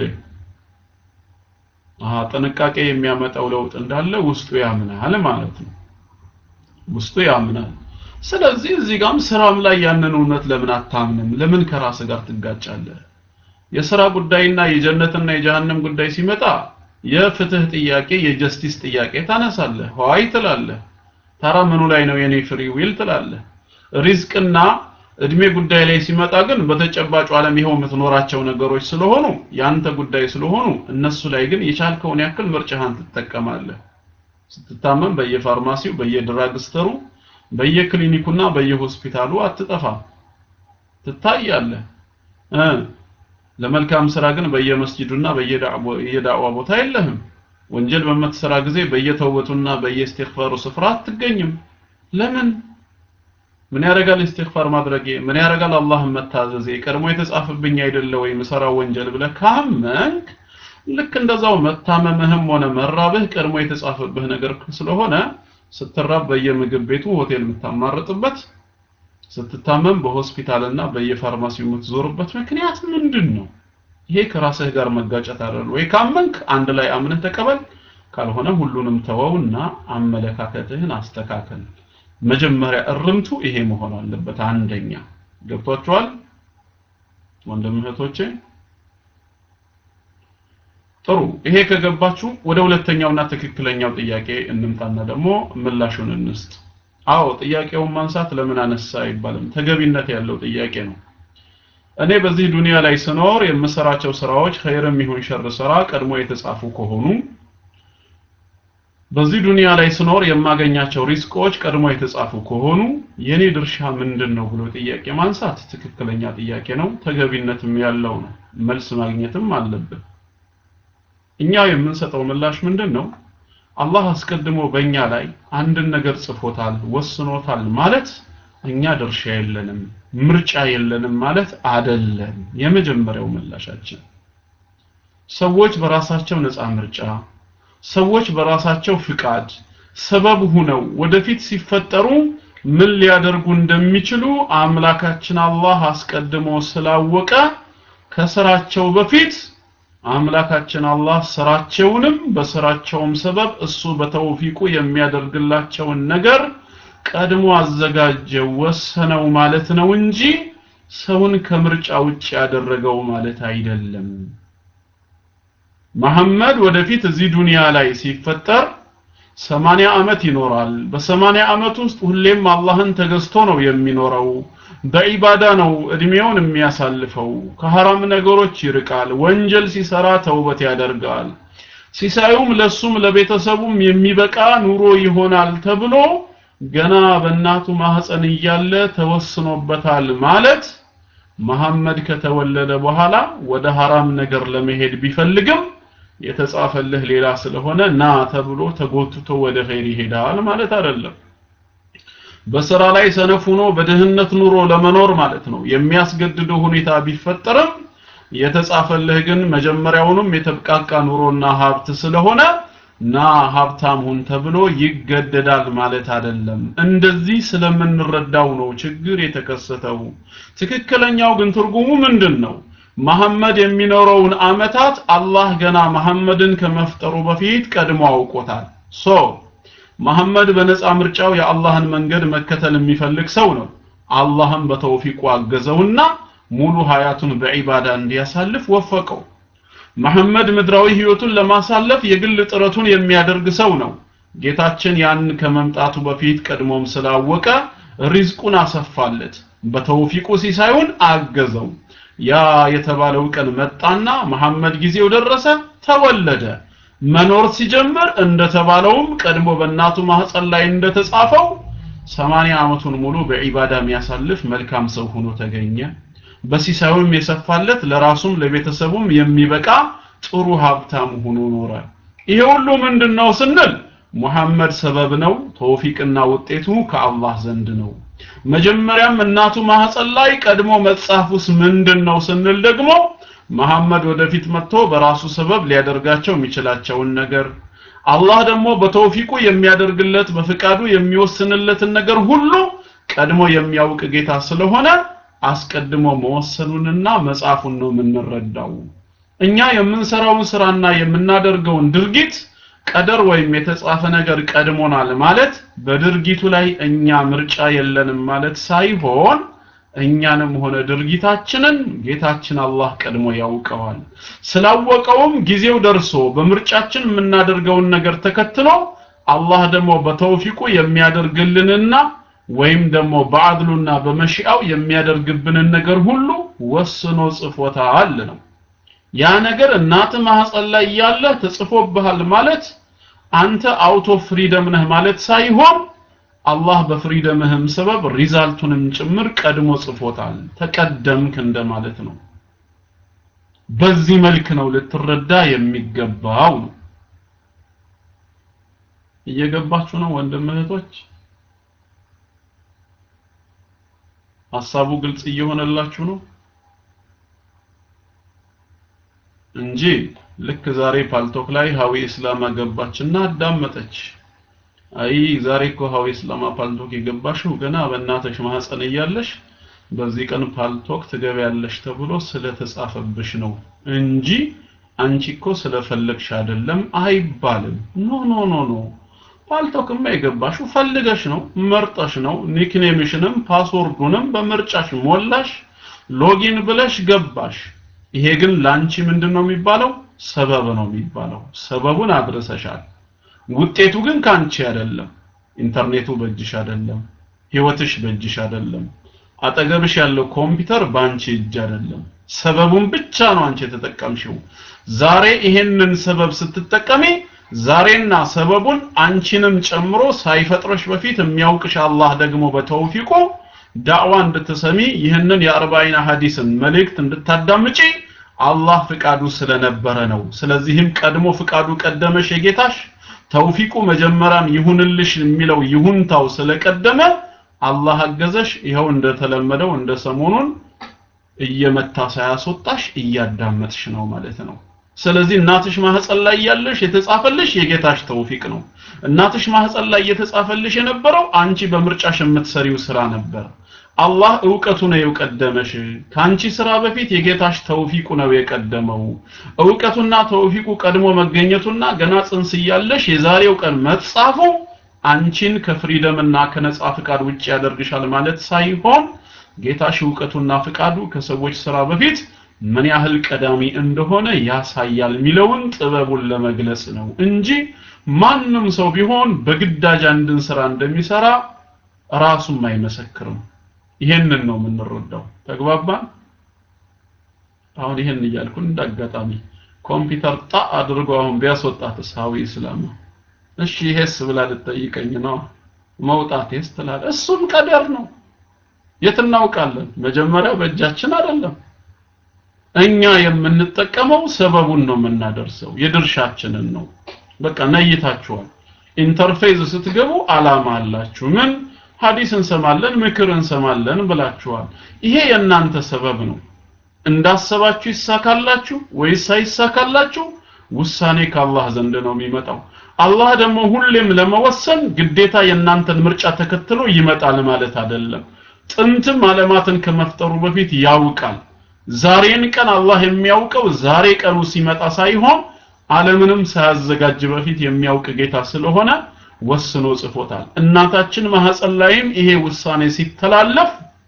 አሃ ጥንቃቄ የሚያመጣው ለውጥ እንዳለ ውስጡ ያምናል ማለት ነው ውስጡ ያምናል ስለዚህ እዚህ ጋርም ስራም ላይ ያንን እውነት ለምን አታምንም ለምን ከራስ ጋር ትጋጫለህ የስራ ጉዳይና የጀነትና የጀሃነም ጉዳይ ሲመጣ የፍትህ ጥያቄ የጀስቲስ ጥያቄ ታነሳለህ ሆይ ትላለህ ታራ ምኑ ላይ ነው የኔ ፍሪ ዊል ትላለህ ሪዝቅና እድሜ ጉዳይ ላይ ሲመጣ ግን በተጨባጩ ዓለም ይኸው የምትኖራቸው ነገሮች ስለሆኑ ያንተ ጉዳይ ስለሆኑ እነሱ ላይ ግን የቻልከውን ያክል ምርጫህን ትጠቀማለህ ስትታመም በየፋርማሲው በየድራግስተሩ በየክሊኒኩና በየሆስፒታሉ አትጠፋም ትታያለህ እ ለመልካም ስራ ግን በየመስጂዱና በየዳዕዋ ቦታ የለህም ወንጀል በምትሰራ ጊዜ በየተውበቱና በየእስትግፋሩ ስፍራ አትገኝም ለምን ምን ያደርጋል እስትግፋር ማድረጌ ምን ያደርጋል አላህን መታዘዜ ቀድሞ የተጻፈብኝ አይደለ ወይ ምሰራው ወንጀል ብለህ ካመንክ ልክ እንደዛው መታመምህም ሆነ መራብህ ቀድሞ የተጻፈብህ ነገር ስለሆነ ስትራብ በየምግብ ቤቱ ሆቴል የምታማርጥበት ስትታመም በሆስፒታልና በየፋርማሲው የምትዞርበት ምክንያት ምንድን ነው? ይሄ ከራስህ ጋር መጋጨት አይደል ወይ? ካመንክ አንድ ላይ አምነህ ተቀበል፣ ካልሆነ ሁሉንም ተወውና አመለካከትህን አስተካከል። መጀመሪያ እርምቱ ይሄ መሆን አለበት። አንደኛ ገብቷችኋል ወንድም እህቶቼ? ጥሩ ይሄ ከገባችሁ ወደ ሁለተኛውና ትክክለኛው ጥያቄ እንምጣና ደግሞ ምላሹን እንስጥ። አዎ ጥያቄውን ማንሳት ለምን አነሳ አይባልም፣ ተገቢነት ያለው ጥያቄ ነው። እኔ በዚህ ዱንያ ላይ ስኖር የምሰራቸው ስራዎች ኸይርም ይሁን ሸር ስራ ቀድሞ የተጻፉ ከሆኑ በዚህ ዱንያ ላይ ስኖር የማገኛቸው ሪስቆች ቀድሞ የተጻፉ ከሆኑ የኔ ድርሻ ምንድን ነው ብሎ ጥያቄ ማንሳት ትክክለኛ ጥያቄ ነው፣ ተገቢነትም ያለው ነው። መልስ ማግኘትም አለብን። እኛ የምንሰጠው ምላሽ ምንድን ነው? አላህ አስቀድሞ በእኛ ላይ አንድን ነገር ጽፎታል ወስኖታል ማለት እኛ ድርሻ የለንም ምርጫ የለንም ማለት አደለም የመጀመሪያው ምላሻችን ሰዎች በራሳቸው ነፃ ምርጫ ሰዎች በራሳቸው ፍቃድ ሰበብ ሁነው ወደፊት ሲፈጠሩ ምን ሊያደርጉ እንደሚችሉ አምላካችን አላህ አስቀድሞ ስላወቀ ከስራቸው በፊት አምላካችን አላህ ስራቸውንም በስራቸውም ሰበብ እሱ በተውፊቁ የሚያደርግላቸውን ነገር ቀድሞ አዘጋጀው ወሰነው ማለት ነው እንጂ ሰውን ከምርጫ ውጭ ያደረገው ማለት አይደለም መሐመድ ወደፊት እዚህ ዱንያ ላይ ሲፈጠር ሰማንያ ዓመት ይኖራል በሰማንያ ዓመት ውስጥ ሁሌም አላህን ተገዝቶ ነው የሚኖረው በዒባዳ ነው እድሜውን የሚያሳልፈው ከሐራም ነገሮች ይርቃል ወንጀል ሲሰራ ተውበት ያደርጋል ሲሳዩም ለሱም ለቤተሰቡም የሚበቃ ኑሮ ይሆናል ተብሎ ገና በእናቱ ማህፀን እያለ ተወስኖበታል ማለት መሐመድ ከተወለደ በኋላ ወደ ሐራም ነገር ለመሄድ ቢፈልግም የተጻፈልህ ሌላ ስለሆነ ና ተብሎ ተጎትቶ ወደ ኸይር ይሄዳል ማለት አይደለም በስራ ላይ ሰነፍ ሆኖ በድህነት ኑሮ ለመኖር ማለት ነው የሚያስገድደው ሁኔታ ቢፈጠርም የተጻፈልህ ግን መጀመሪያውንም የተብቃቃ ኑሮና ሀብት ስለሆነ ና ሀብታም ሁን ተብሎ ይገደዳል ማለት አይደለም እንደዚህ ስለምንረዳው ነው ችግር የተከሰተው ትክክለኛው ግን ትርጉሙ ምንድን ነው መሐመድ የሚኖረውን አመታት አላህ ገና መሐመድን ከመፍጠሩ በፊት ቀድሞ አውቆታል ሶ መሐመድ በነፃ ምርጫው የአላህን መንገድ መከተል የሚፈልግ ሰው ነው አላህም በተውፊቁ አገዘውና ሙሉ ሀያቱን በዒባዳ እንዲያሳልፍ ወፈቀው መሐመድ ምድራዊ ህይወቱን ለማሳለፍ የግል ጥረቱን የሚያደርግ ሰው ነው ጌታችን ያን ከመምጣቱ በፊት ቀድሞም ስላወቀ ሪዝቁን አሰፋለት በተውፊቁ ሲሳዩን አገዘው ያ የተባለው ቀን መጣና መሐመድ ጊዜው ደረሰ ተወለደ መኖር ሲጀምር እንደተባለውም ቀድሞ በእናቱ ማህፀን ላይ እንደተጻፈው 80 ዓመቱን ሙሉ በዒባዳ የሚያሳልፍ መልካም ሰው ሆኖ ተገኘ በሲሳዩም የሰፋለት ለራሱም ለቤተሰቡም የሚበቃ ጥሩ ሀብታም ሆኖ ኖረ ይሄ ሁሉ ምንድነው ስንል ሙሐመድ ሰበብ ነው ተውፊቅና ውጤቱ ከአላህ ዘንድ ነው መጀመሪያም እናቱ ማህፀን ላይ ቀድሞ መጻፉስ ምንድነው ስንል ደግሞ መሐመድ ወደፊት መጥቶ በራሱ ሰበብ ሊያደርጋቸው የሚችላቸውን ነገር አላህ ደግሞ በተውፊቁ የሚያደርግለት በፍቃዱ የሚወስንለትን ነገር ሁሉ ቀድሞ የሚያውቅ ጌታ ስለሆነ አስቀድሞ መወሰኑንና መጻፉን ነው የምንረዳው እኛ የምንሰራውን ስራና የምናደርገውን ድርጊት ቀደር ወይም የተጻፈ ነገር ቀድሞናል ማለት በድርጊቱ ላይ እኛ ምርጫ የለንም ማለት ሳይሆን እኛንም ሆነ ድርጊታችንን ጌታችን አላህ ቀድሞ ያውቀዋል ስላወቀውም ጊዜው ደርሶ በምርጫችን የምናደርገውን ነገር ተከትሎ አላህ ደግሞ በተውፊቁ የሚያደርግልንና ወይም ደግሞ በአድሉና በመሽአው የሚያደርግብንን ነገር ሁሉ ወስኖ ጽፎታል ነው ያ ነገር እናት ማህፀን ላይ ያለ ተጽፎብሃል ማለት አንተ አውቶ ፍሪደም ነህ ማለት ሳይሆን አላህ በፍሪደምህም ሰበብ ሪዛልቱንም ጭምር ቀድሞ ጽፎታል ተቀደምክ እንደማለት ነው በዚህ መልክ ነው ልትረዳ የሚገባው ነው እየገባችሁ ነው ወንድም እህቶች ሐሳቡ ግልጽ እየሆነላችሁ ነው እንጂ ልክ ዛሬ ፓልቶክ ላይ ሀዊ እስላም ገባችና አዳመጠች አይ ዛሬ እኮ ሀዊ እስላማ ፓልቶክ የገባሽው ገና በእናትሽ ማህፀን እያለሽ በዚህ ቀን ፓልቶክ ትገቢያለሽ ተብሎ ስለተጻፈብሽ ነው እንጂ አንቺ እኮ ስለፈለግሽ አይደለም አይባልም ኖ ኖ ኖ ኖ ፓልቶክማ የገባሽው ፈልገሽ ነው መርጠሽ ነው ኒክኔምሽንም ፓስወርዱንም በምርጫሽ ሞላሽ ሎጊን ብለሽ ገባሽ ይሄ ግን ላንቺ ምንድነው የሚባለው ሰበብ ነው የሚባለው ሰበቡን አድርሰሻል ውጤቱ ግን ካንቺ አይደለም ኢንተርኔቱ በእጅሽ አይደለም ህይወትሽ በእጅሽ አይደለም አጠገብሽ ያለው ኮምፒውተር ባንቺ እጅ አይደለም ሰበቡን ብቻ ነው አንቺ የተጠቀምሽው ዛሬ ይሄንን ሰበብ ስትጠቀሚ ዛሬና ሰበቡን አንቺንም ጨምሮ ሳይፈጥረሽ በፊት የሚያውቅሽ አላህ ደግሞ በተውፊቁ ዳዕዋ እንድትሰሚ ይህንን የአርባይን ሐዲስን መልእክት እንድታዳምጪ አላህ ፍቃዱ ስለነበረ ነው ስለዚህም ቀድሞ ፍቃዱ ቀደመሽ የጌታሽ ተውፊቁ መጀመሪያም ይሁንልሽ የሚለው ይሁንታው ስለቀደመ አላህ አገዘሽ ይኸው እንደተለመደው እንደ ሰሞኑን እየመታ ሳያስወጣሽ እያዳመጥሽ ነው ማለት ነው ስለዚህ እናትሽ ማህፀን ላይ ያለሽ የተጻፈልሽ የጌታሽ ተውፊቅ ነው እናትሽ ማህፀን ላይ የተጻፈልሽ የነበረው አንቺ በምርጫሽ የምትሰሪው ስራ ነበር አላህ እውቀቱ ነው የቀደመሽ ካንቺ ስራ በፊት የጌታሽ ተውፊቁ ነው የቀደመው እውቀቱና ተውፊቁ ቀድሞ መገኘቱና ገና ጽንስ እያለሽ የዛሬው ቀን መጻፉ አንቺን ከፍሪደምና ከነጻ ፍቃድ ውጭ ያደርግሻል ማለት ሳይሆን ጌታሽ እውቀቱና ፍቃዱ ከሰዎች ስራ በፊት ምን ያህል ቀዳሚ እንደሆነ ያሳያል የሚለውን ጥበቡን ለመግለጽ ነው እንጂ ማንም ሰው ቢሆን በግዳጅ አንድን ስራ እንደሚሰራ ራሱም አይመሰክርም። ይሄንን ነው የምንረዳው። ተግባባን? አሁን ይሄን እያልኩ እንዳጋጣሚ ኮምፒውተር ጣ አድርጎ አሁን ቢያስወጣትስ ሀዊ እስላም እሺ ይሄስ ብላ ልጠይቀኝ ነው መውጣቴስ ትላለህ። እሱም ቀደር ነው። የት እናውቃለን? መጀመሪያ በእጃችን አይደለም። እኛ የምንጠቀመው ሰበቡን ነው የምናደርሰው፣ የድርሻችንን ነው። በቃ ነይታችኋል። ኢንተርፌዝ ስትገቡ አላማ አላችሁ። ምን ሐዲስ እንሰማለን፣ ምክር እንሰማለን ብላችኋል። ይሄ የእናንተ ሰበብ ነው። እንዳሰባችሁ ይሳካላችሁ ወይስ አይሳካላችሁ? ውሳኔ ከአላህ ዘንድ ነው የሚመጣው። አላህ ደግሞ ሁሌም ለመወሰን ግዴታ የእናንተን ምርጫ ተከትሎ ይመጣል ማለት አይደለም። ጥንትም ዓለማትን ከመፍጠሩ በፊት ያውቃል። ዛሬን ቀን አላህ የሚያውቀው ዛሬ ቀኑ ሲመጣ ሳይሆን ዓለምንም ሳያዘጋጅ በፊት የሚያውቅ ጌታ ስለሆነ ወስኖ ጽፎታል። እናታችን ማህፀን ላይም ይሄ ውሳኔ ሲተላለፍ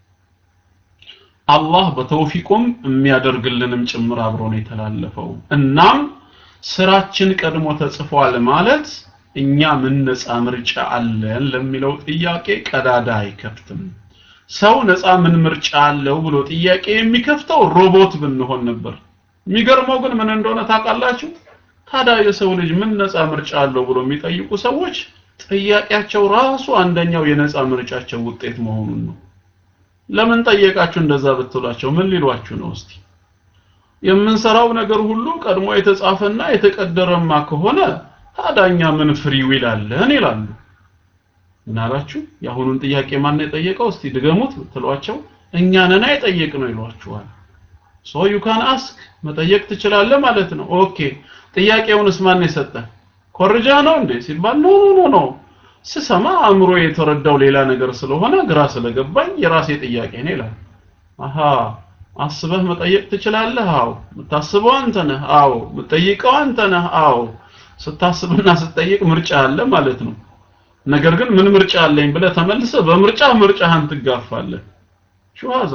አላህ በተውፊቁም የሚያደርግልንም ጭምር አብሮ ነው የተላለፈው። እናም ስራችን ቀድሞ ተጽፏል ማለት እኛ ምን ነፃ ምርጫ አለን ለሚለው ጥያቄ ቀዳዳ አይከፍትም። ሰው ነፃ ምን ምርጫ አለው ብሎ ጥያቄ የሚከፍተው ሮቦት ብንሆን ነበር። የሚገርመው ግን ምን እንደሆነ ታውቃላችሁ? ታዲያ የሰው ልጅ ምን ነፃ ምርጫ አለው ብሎ የሚጠይቁ ሰዎች ጥያቄያቸው ራሱ አንደኛው የነፃ ምርጫቸው ውጤት መሆኑን ነው። ለምን ጠየቃችሁ እንደዛ ብትሏቸው ምን ሊሏችሁ ነው? እስቲ የምንሰራው ነገር ሁሉ ቀድሞ የተጻፈና የተቀደረማ ከሆነ ታዳኛ ምን ፍሪ ዊል አለን ይላሉ። ምን አላችሁ? የአሁኑን ጥያቄ ማን ነው የጠየቀው? እስቲ ድገሙት ብትሏቸው እኛ ነን የጠየቅነው ይሏችኋል። ሶ ዩ ካን አስክ መጠየቅ ትችላለህ ማለት ነው። ኦኬ ጥያቄውንስ ማን የሰጠ ኮርጃ ነው እንዴ ሲባል ኖ ኖ ኖ ኖ ስሰማ አእምሮ የተረዳው ሌላ ነገር ስለሆነ ግራ ስለገባኝ የራሴ ጥያቄ ነው ይላል። አሃ አስበህ መጠየቅ ትችላለህ? አዎ። የምታስበው አንተ ነህ? አዎ። የምትጠይቀው አንተ ነህ? አዎ። ስታስብና ስትጠይቅ ምርጫ አለ ማለት ነው። ነገር ግን ምን ምርጫ አለኝ ብለህ ተመልሰህ በምርጫ ምርጫህን ትጋፋለህ። ሹሃዛ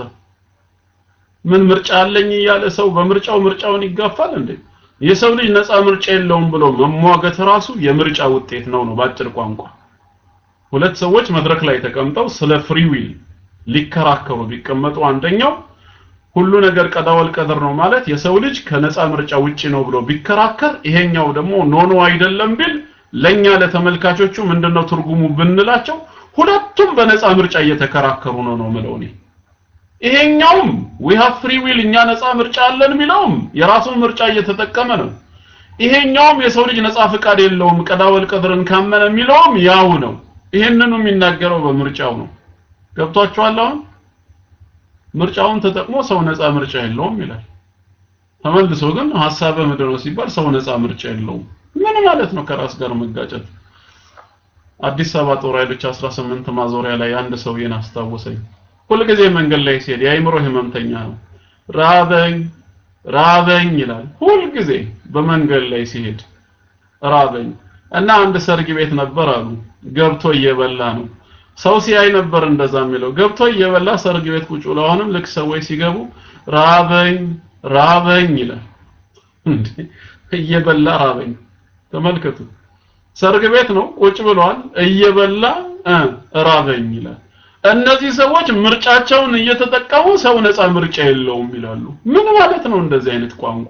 ምን ምርጫ አለኝ እያለ ሰው በምርጫው ምርጫውን ይጋፋል እንዴ? የሰው ልጅ ነፃ ምርጫ የለውም ብሎ መሟገት ራሱ የምርጫ ውጤት ነው ነው ባጭር ቋንቋ። ሁለት ሰዎች መድረክ ላይ ተቀምጠው ስለ ፍሪ ዊል ሊከራከሩ ቢቀመጡ አንደኛው ሁሉ ነገር ቀዳወል ቀደር ነው ማለት የሰው ልጅ ከነፃ ምርጫ ውጪ ነው ብሎ ቢከራከር፣ ይሄኛው ደግሞ ኖ ኖ አይደለም ቢል ለኛ ለተመልካቾቹ ምንድነው ትርጉሙ ብንላቸው ሁለቱም በነፃ ምርጫ እየተከራከሩ ነው ነው ምለው እኔ። ይሄኛውም we have free will እኛ ነፃ ምርጫ አለን የሚለውም የራሱን ምርጫ እየተጠቀመ ነው። ይሄኛውም የሰው ልጅ ነፃ ፍቃድ የለውም ቀዳወል ቀድርን ካመነ የሚለውም ያው ነው። ይሄንኑ የሚናገረው በምርጫው ነው። ገብቷችኋል? አሁን ምርጫውን ተጠቅሞ ሰው ነፃ ምርጫ የለውም ይላል። ተመልሶ ግን ሐሳበ ምድር ነው ሲባል ሰው ነፃ ምርጫ የለውም ምን ማለት ነው? ከራስ ጋር መጋጨት። አዲስ አበባ ጦር ኃይሎች 18 ማዞሪያ ላይ አንድ ሰውዬን አስታወሰኝ። ሁልጊዜ መንገድ ላይ ሲሄድ የአይምሮ ህመምተኛ ነው። ራበኝ ራበኝ ይላል ሁልጊዜ በመንገድ ላይ ሲሄድ ራበኝ እና አንድ ሰርግ ቤት ነበር አሉ ገብቶ እየበላ ነው ሰው ሲያይ ነበር እንደዛ የሚለው ገብቶ እየበላ ሰርግ ቤት ቁጭ ብሎ አሁንም ልክ ሰዎች ሲገቡ ራበኝ ራበኝ ይላል እንዴ እየበላ ራበኝ ተመልከቱ ሰርግ ቤት ነው ቁጭ ብሏል እየበላ ራበኝ ይላል እነዚህ ሰዎች ምርጫቸውን እየተጠቀሙ ሰው ነፃ ምርጫ የለውም ይላሉ ምን ማለት ነው እንደዚህ አይነት ቋንቋ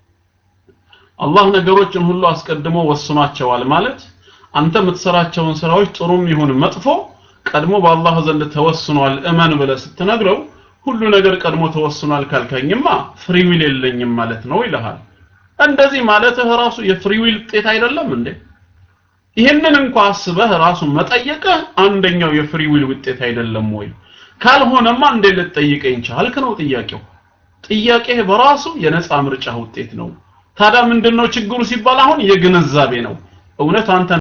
አላህ ነገሮችን ሁሉ አስቀድሞ ወስኗቸዋል ማለት አንተ የምትሰራቸውን ስራዎች ጥሩም ይሁን መጥፎ ቀድሞ በአላህ ዘንድ ተወስኗል እመን ብለህ ስትነግረው ሁሉ ነገር ቀድሞ ተወስኗል ካልከኝማ ፍሪዊል የለኝም ማለት ነው ይልሃል እንደዚህ ማለትህ ራሱ የፍሪዊል ውጤት አይደለም እንዴ ይህንን እንኳ አስበህ ራሱ መጠየቅህ አንደኛው የፍሪዊል ውጤት አይደለም ወይ ካልሆነማ እንዴ ልትጠይቀኝ ቻልክ ነው ጥያቄው ጥያቄህ በራሱ የነፃ ምርጫ ውጤት ነው ታዲያ ምንድነው ችግሩ ሲባል አሁን የግንዛቤ ነው እውነት አንተ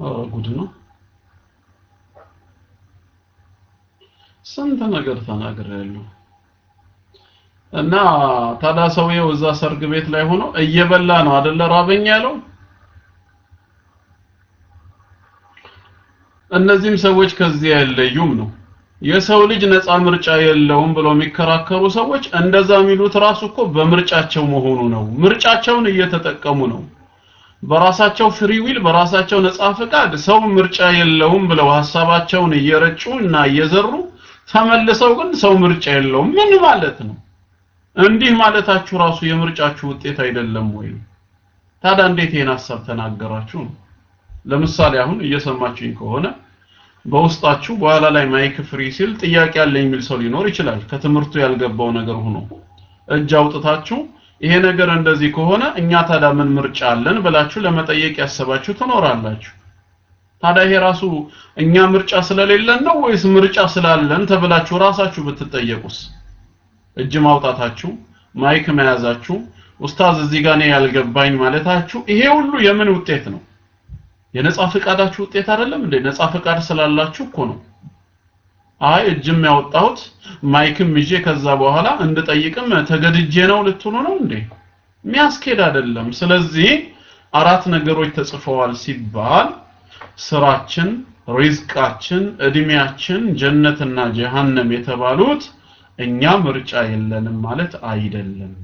ኧረ ጉድ ነው ስንት ነገር ተናግሬያለሁ እና ታዲያ ሰውየው እዛ ሰርግ ቤት ላይ ሆኖ እየበላ ነው አይደለ ራበኝ ያለው እነዚህም ሰዎች ከዚህ አይለዩም ነው የሰው ልጅ ነፃ ምርጫ የለውም ብለው የሚከራከሩ ሰዎች እንደዛ የሚሉት ራሱ እኮ በምርጫቸው መሆኑ ነው ምርጫቸውን እየተጠቀሙ ነው በራሳቸው ፍሪ ዊል በራሳቸው ነፃ ፍቃድ ሰው ምርጫ የለውም ብለው ሐሳባቸውን እየረጩ እና እየዘሩ ተመልሰው ግን ሰው ምርጫ የለውም ምን ማለት ነው እንዲህ ማለታችሁ ራሱ የምርጫችሁ ውጤት አይደለም ወይ ታዲያ እንዴት ይሄን ሐሳብ ተናገራችሁ ነው ለምሳሌ አሁን እየሰማችሁኝ ከሆነ በውስጣችሁ በኋላ ላይ ማይክ ፍሪ ሲል ጥያቄ ያለኝ የሚል ሰው ሊኖር ይችላል ከትምህርቱ ያልገባው ነገር ሆኖ እጅ አውጥታችሁ ይሄ ነገር እንደዚህ ከሆነ እኛ ታዲያ ምን ምርጫ አለን ብላችሁ ለመጠየቅ ያሰባችሁ ትኖራላችሁ ታዲያ ይሄ ራሱ እኛ ምርጫ ስለሌለን ነው ወይስ ምርጫ ስላለን ተብላችሁ ራሳችሁ ብትጠየቁስ እጅ ማውጣታችሁ ማይክ መያዛችሁ ኡስታዝ እዚህ ጋር ነው ያልገባኝ ማለታችሁ ይሄ ሁሉ የምን ውጤት ነው የነጻ ፍቃዳችሁ ውጤት አይደለም እንዴ ነጻ ፍቃድ ስላላችሁ እኮ ነው አይ እጅም ያወጣሁት ማይክም ይዤ ከዛ በኋላ እንድጠይቅም ተገድጄ ነው ልትሉ ነው እንዴ የሚያስኬድ አይደለም ስለዚህ አራት ነገሮች ተጽፈዋል ሲባል ስራችን ሪዝቃችን እድሜያችን ጀነትና ጀሃነም የተባሉት እኛ ምርጫ የለንም ማለት አይደለም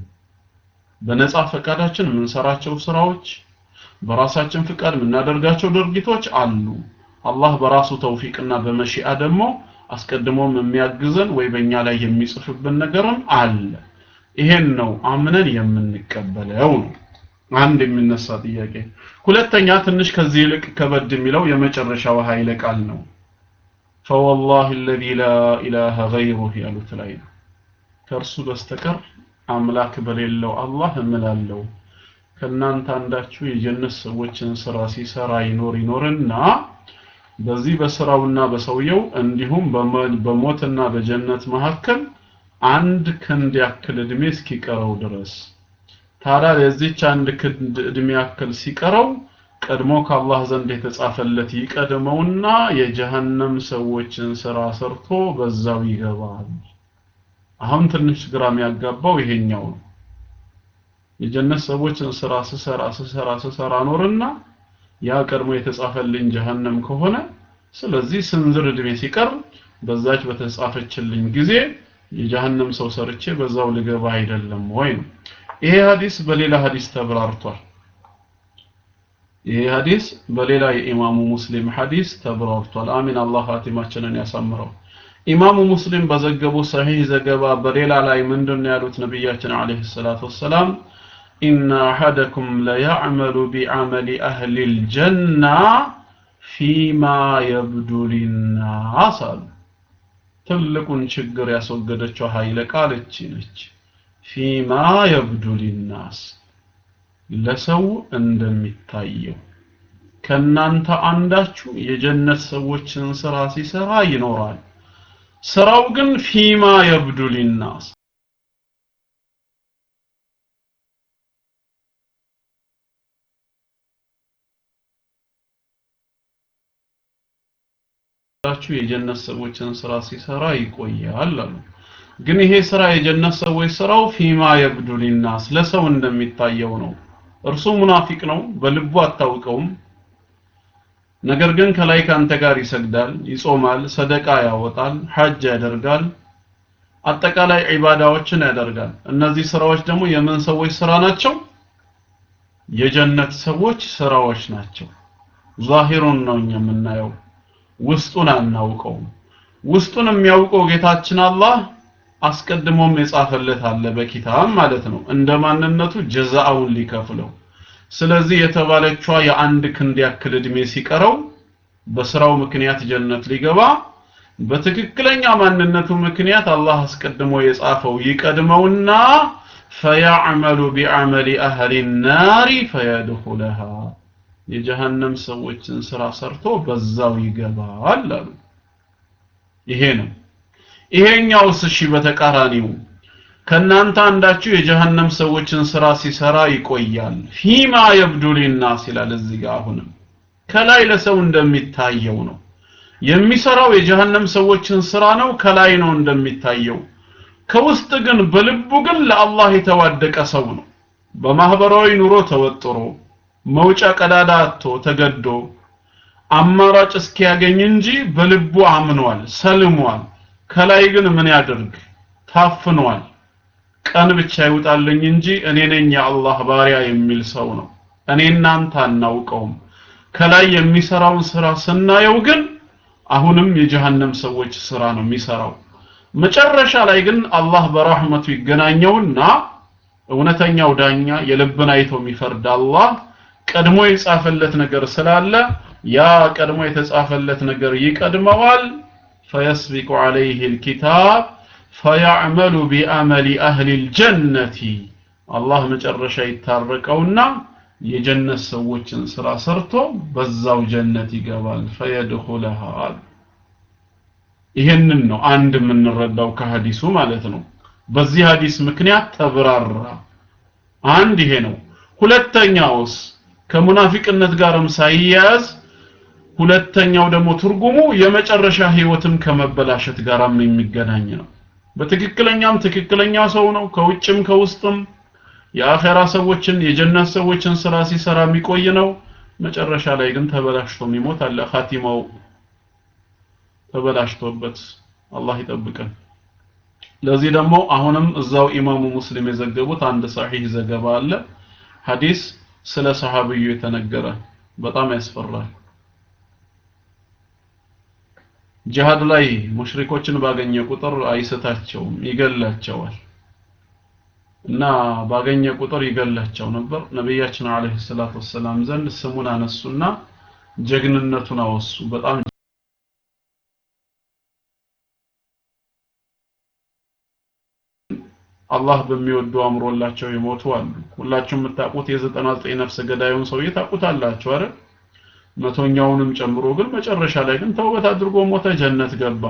በነጻ ፈቃዳችን የምንሰራቸው ስራዎች በራሳችን ፍቃድ የምናደርጋቸው ድርጊቶች አሉ አላህ በራሱ ተውፊቅና በመሺአ ደግሞ አስቀድሞም የሚያግዘን ወይ በእኛ ላይ የሚጽፍብን ነገርም አለ ይሄን ነው አምነን የምንቀበለው ነው አንድ የሚነሳ ጥያቄ ሁለተኛ ትንሽ ከዚህ ይልቅ ከበድ የሚለው የመጨረሻው ኃይለ ቃል ነው فوالله الذي لا إله غيره ያሉት ላይ ነው ከእርሱ በስተቀር አምላክ በሌለው አላህ እምላለሁ ከእናንተ አንዳችሁ የጀነት ሰዎችን ስራ ሲሰራ ይኖር ይኖርና በዚህ በስራውና በሰውየው እንዲሁም በሞትና በጀነት መካከል አንድ ክንድ ያክል እድሜ እስኪቀረው ድረስ ታዲያ ለዚች አንድ ክንድ እድሜ ያክል ሲቀረው ቀድሞ ከአላህ ዘንድ የተጻፈለት ይቀድመውና የጀሃነም ሰዎችን ስራ ሰርቶ በዛው ይገባል አሁን ትንሽ ግራም ያጋባው ይሄኛው ነው የጀነት ሰዎችን ስራ ስሰራ ስሰራ ስሰራ ኖርና ያ ቀድሞ የተጻፈልኝ ጀሃነም ከሆነ ስለዚህ ስንዝር እድሜ ሲቀር በዛች በተጻፈችልኝ ጊዜ የጀሃነም ሰው ሰርቼ በዛው ልገባ አይደለም ወይ ነው ይሄ ሐዲስ በሌላ ሐዲስ ተብራርቷል ይሄ ሐዲስ በሌላ የኢማሙ ሙስሊም ሐዲስ ተብራርቷል አሚን አላህ ፋቲማችንን ያሳምረው ኢማሙ ሙስሊም በዘገቡ ሰሂህ ዘገባ በሌላ ላይ ምንድነው ያሉት ነብያችን አለይሂ ሰላቱ ወሰላም ኢነ አሐደኩም ለያዕመሉ ቢዐመሊ አህሊ ልጀና ፊማ የብዱ ሊናስ አሉ ትልቁን ችግር ያስወገደችው ኃይለ ቃል እቺ ነች ፊማ የብዱ ሊናስ ለሰው እንደሚታየው ከናንተ አንዳችሁ የጀነት ሰዎችን ስራ ሲሰራ ይኖራል ስራው ግን ፊማ የብዱ ሊናስ ራችሁ የጀነት ሰዎችን ስራ ሲሰራ ይቆያል አሉ ግን ይሄ ስራ የጀነት ሰዎች ስራው ፊማ የብዱ ሊናስ ለሰው እንደሚታየው ነው እርሱ ሙናፊቅ ነው በልቡ አታውቀውም ነገር ግን ከላይ ካንተ ጋር ይሰግዳል ይጾማል ሰደቃ ያወጣል ሐጅ ያደርጋል አጠቃላይ ዒባዳዎችን ያደርጋል እነዚህ ስራዎች ደግሞ የምን ሰዎች ስራ ናቸው የጀነት ሰዎች ስራዎች ናቸው ዛሂሩን ነው እኛ የምናየው ውስጡን አናውቀውም ውስጡን የሚያውቀው ጌታችን አላህ አስቀድሞም የጻፈለት አለ በኪታብ ማለት ነው እንደ ማንነቱ ጀዛውን ሊከፍለው ስለዚህ የተባለችዋ የአንድ ክንድ ያክል እድሜ ሲቀረው በስራው ምክንያት ጀነት ሊገባ በትክክለኛ ማንነቱ ምክንያት አላህ አስቀድሞ የጻፈው ይቀድመውና ፈያዕመሉ ቢዐመሊ አህሊ ናሪ ፈየድኹለሃ የጀሃነም ሰዎችን ስራ ሰርቶ በዛው ይገባል አሉ ይሄ ነው ይሄኛውስ እሺ በተቃራኒው ከናንተ አንዳችሁ የጀሃነም ሰዎችን ስራ ሲሰራ ይቆያል ፊማ የብዱ ሊናስ ይላል እዚህ ጋር አሁንም ከላይ ለሰው እንደሚታየው ነው የሚሰራው የጀሃነም ሰዎችን ስራ ነው ከላይ ነው እንደሚታየው ከውስጥ ግን በልቡ ግን ለአላህ የተዋደቀ ሰው ነው በማህበራዊ ኑሮ ተወጥሮ መውጫ ቀዳዳ አጥቶ ተገዶ አማራጭ እስኪያገኝ እንጂ በልቡ አምኗል ሰልሟል ከላይ ግን ምን ያድርግ ታፍኗል ቀን ብቻ ይውጣልኝ እንጂ እኔ ነኝ የአላህ ባሪያ የሚል ሰው ነው እኔ እናንተ አናውቀውም ከላይ የሚሰራውን ስራ ስናየው ግን አሁንም የጀሃነም ሰዎች ስራ ነው የሚሰራው መጨረሻ ላይ ግን አላህ በራህመቱ ይገናኘውና እውነተኛው ዳኛ የልብን አይቶ የሚፈርድ አላህ ቀድሞ የጻፈለት ነገር ስላለ ያ ቀድሞ የተጻፈለት ነገር ይቀድመዋል فيسبق عليه الكتاب فيعمل بعمل أهل الجنة الله መጨረሻ ይታረቀውና የጀነት ሰዎችን ስራ ሰርቶ በዛው ጀነት ይገባል فيدخلها ይሄንን ነው አንድ የምንረዳው ከሐዲሱ ማለት ነው በዚህ ሐዲስ ምክንያት ተብራራ አንድ ይሄ ነው ሁለተኛውስ ከሙናፊቅነት ጋርም ሳይያያዝ ሁለተኛው ደግሞ ትርጉሙ የመጨረሻ ህይወትም ከመበላሸት ጋርም የሚገናኝ ነው በትክክለኛም ትክክለኛ ሰው ነው ከውጭም ከውስጥም የአኼራ ሰዎችን የጀነት ሰዎችን ስራ ሲሰራ የሚቆይ ነው መጨረሻ ላይ ግን ተበላሽቶ የሚሞት አለ ኻቲማው ተበላሽቶበት አላህ ይጠብቀን ለዚህ ደግሞ አሁንም እዛው ኢማሙ ሙስሊም የዘገቡት አንድ ሰሒህ ዘገባ አለ ሐዲስ ስለ ሰሃብዩ የተነገረ በጣም ያስፈራል ጂሃድ ላይ ሙሽሪኮችን ባገኘ ቁጥር አይስታቸውም ይገላቸዋል እና ባገኘ ቁጥር ይገላቸው ነበር ነቢያችን አለይሂ ሰላቱ ወሰላም ዘንድ ስሙን አነሱና ጀግንነቱን አወሱ በጣም አላህ በሚወዱ አምሮላቸው የሞቱ አሉ ሁላችሁም የምታውቁት የ99 ነፍስ ገዳዩን ሰውዬ ታውቁታላችሁ አይደል መቶኛውንም ጨምሮ ግን መጨረሻ ላይ ግን ተውበት አድርጎ ሞተ ጀነት ገባ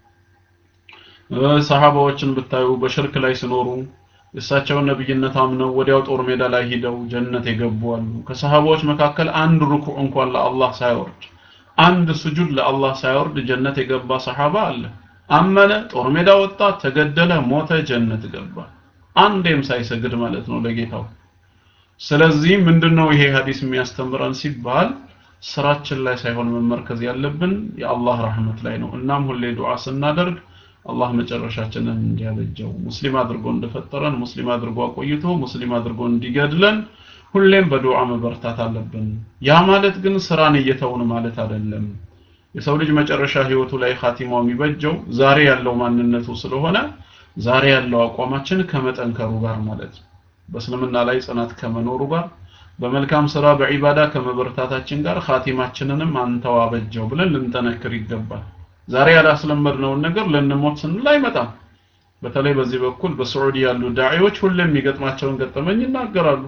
ሰሃባዎችን ብታዩ በሽርክ ላይ ሲኖሩ የእሳቸውን ነብይነት አምነው ወዲያው ጦር ሜዳ ላይ ሂደው ጀነት የገቡ አሉ ከሰሃባዎች መካከል አንድ ሩኩዕ እንኳን ለአላህ ሳይወርድ አንድ ስጁድ ለአላህ ሳይወርድ ጀነት የገባ ሰሃባ አለ አመነ ጦር ሜዳ ወጣ ተገደለ ሞተ ጀነት ገባ አንዴም ሳይሰግድ ማለት ነው ለጌታው ስለዚህ ምንድነው ይሄ ሐዲስ የሚያስተምረን ሲባል ስራችን ላይ ሳይሆን መመርከዝ ያለብን የአላህ ረህመት ላይ ነው እናም ሁሌ ዱዓ ስናደርግ አላህ መጨረሻችንን እንዲያበጀው ሙስሊም አድርጎ እንደፈጠረን ሙስሊም አድርጎ አቆይቶ ሙስሊም አድርጎ እንዲገድለን ሁሌም በዱዓ መበርታት አለብን ያ ማለት ግን ስራን እየተውን ማለት አይደለም የሰው ልጅ መጨረሻ ህይወቱ ላይ ኻቲማው የሚበጀው ዛሬ ያለው ማንነቱ ስለሆነ ዛሬ ያለው አቋማችን ከመጠንከሩ ጋር ማለት ነው በእስልምና ላይ ጽናት ከመኖሩ ጋር በመልካም ስራ በዒባዳ ከመበርታታችን ጋር ኻቲማችንንም አንተው አበጀው ብለን ልንጠነክር ይገባል ዛሬ ያላስለመድነውን ነገር ልንሞት ስንል አይመጣም በተለይ በዚህ በኩል በሳዑዲ ያሉ ዳዒዎች ሁሌም የሚገጥማቸውን ገጠመኝ ይናገራሉ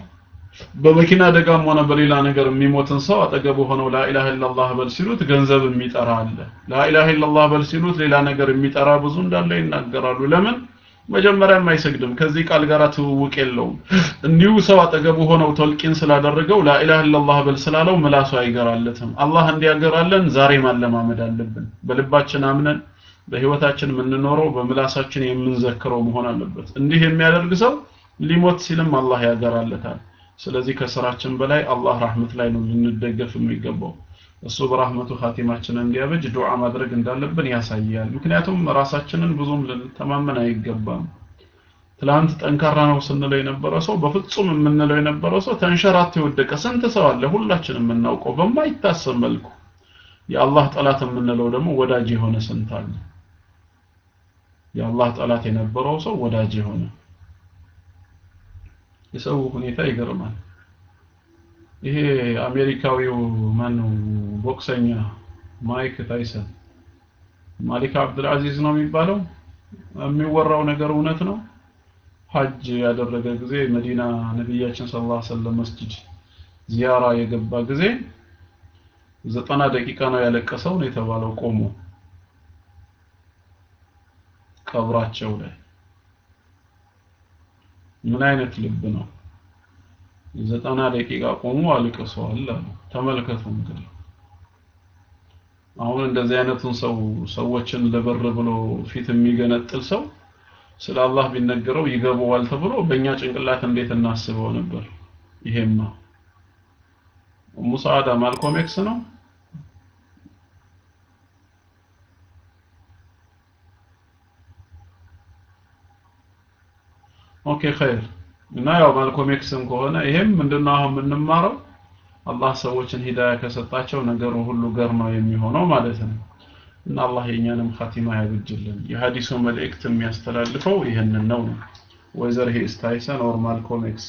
በመኪና አደጋም ሆነ በሌላ ነገር የሚሞትን ሰው አጠገቡ ሆነው ላኢላሃ ኢላላህ በል ሲሉት ገንዘብ የሚጠራ አለ ላኢላሃ ኢላላህ በል ሲሉት ሌላ ነገር የሚጠራ ብዙ እንዳለ ይናገራሉ ለምን መጀመሪያም አይሰግድም ከዚህ ቃል ጋር ትውውቅ የለውም እንዲሁ ሰው አጠገቡ ሆነው ተልቂን ስላደረገው ላኢላሃ ኢላላህ በል ስላለው ምላሱ አይገራለትም አላህ እንዲያገራለን ዛሬ ማለማመድ አለብን በልባችን አምነን በህይወታችን የምንኖረው በምላሳችን የምንዘክረው መሆን አለበት እንዲህ የሚያደርግ ሰው ሊሞት ሲልም አላህ ያገራለታል ስለዚህ ከስራችን በላይ አላህ rahmet ላይ ነው ልንደገፍ የሚገባው እሱ በራህመቱ ኻቲማችንን እንዲያበጅ ዱዓ ማድረግ እንዳለብን ያሳያል ምክንያቱም ራሳችንን ብዙም ልንተማመን አይገባም ትላንት ጠንካራ ነው ስንለው የነበረ ሰው በፍጹም የምንለው የነበረ ሰው ተንሸራቶ የወደቀ ስንት ሰው አለ ሁላችንም የምናውቀው በማይታሰብ መልኩ የአላህ ጠላት የምንለው ደግሞ ወዳጅ የሆነ ስንት አለ የአላህ ጠላት የነበረው ሰው ወዳጅ የሆነ የሰው ሁኔታ ይገርማል ይሄ አሜሪካዊው ማን ነው ቦክሰኛ ማይክ ታይሰን ማሊክ አብዱልአዚዝ ነው የሚባለው የሚወራው ነገር እውነት ነው ሐጅ ያደረገ ጊዜ መዲና ነቢያችን ሰለላሁ ዐለይሂ ወሰለም መስጂድ ዚያራ የገባ ጊዜ ዘጠና ደቂቃ ነው ያለቀሰው ነው የተባለው ቆሞ ቀብራቸው ላይ ምን አይነት ልብ ነው ዘጠና ደቂቃ ቆሙ አልቅሰዋል አሉ ተመልከቱ እንግዲህ አሁን እንደዚህ አይነቱን ሰው ሰዎችን ለበር ብሎ ፊት የሚገነጥል ሰው ስለ አላህ ቢነገረው ይገባዋል ተብሎ በእኛ ጭንቅላት እንዴት እናስበው ነበር ይሄማ ሙሳዳ ማልኮም ኤክስ ነው ኦኬ ኸይር እና ያው ማልኮም ኤክስም ከሆነ ይሄም ምንድነው አሁን የምንማረው አላህ ሰዎችን ሂዳያ ከሰጣቸው ነገሩ ሁሉ ገር ነው የሚሆነው ማለት ነው እና አላህ የኛንም ኻቲማ ያብጅልን የሐዲሱ መልእክት የሚያስተላልፈው ይህንን ነው ነው ወይዘር ሂስ ታይሰን ኦር ማልኮም ኤክስ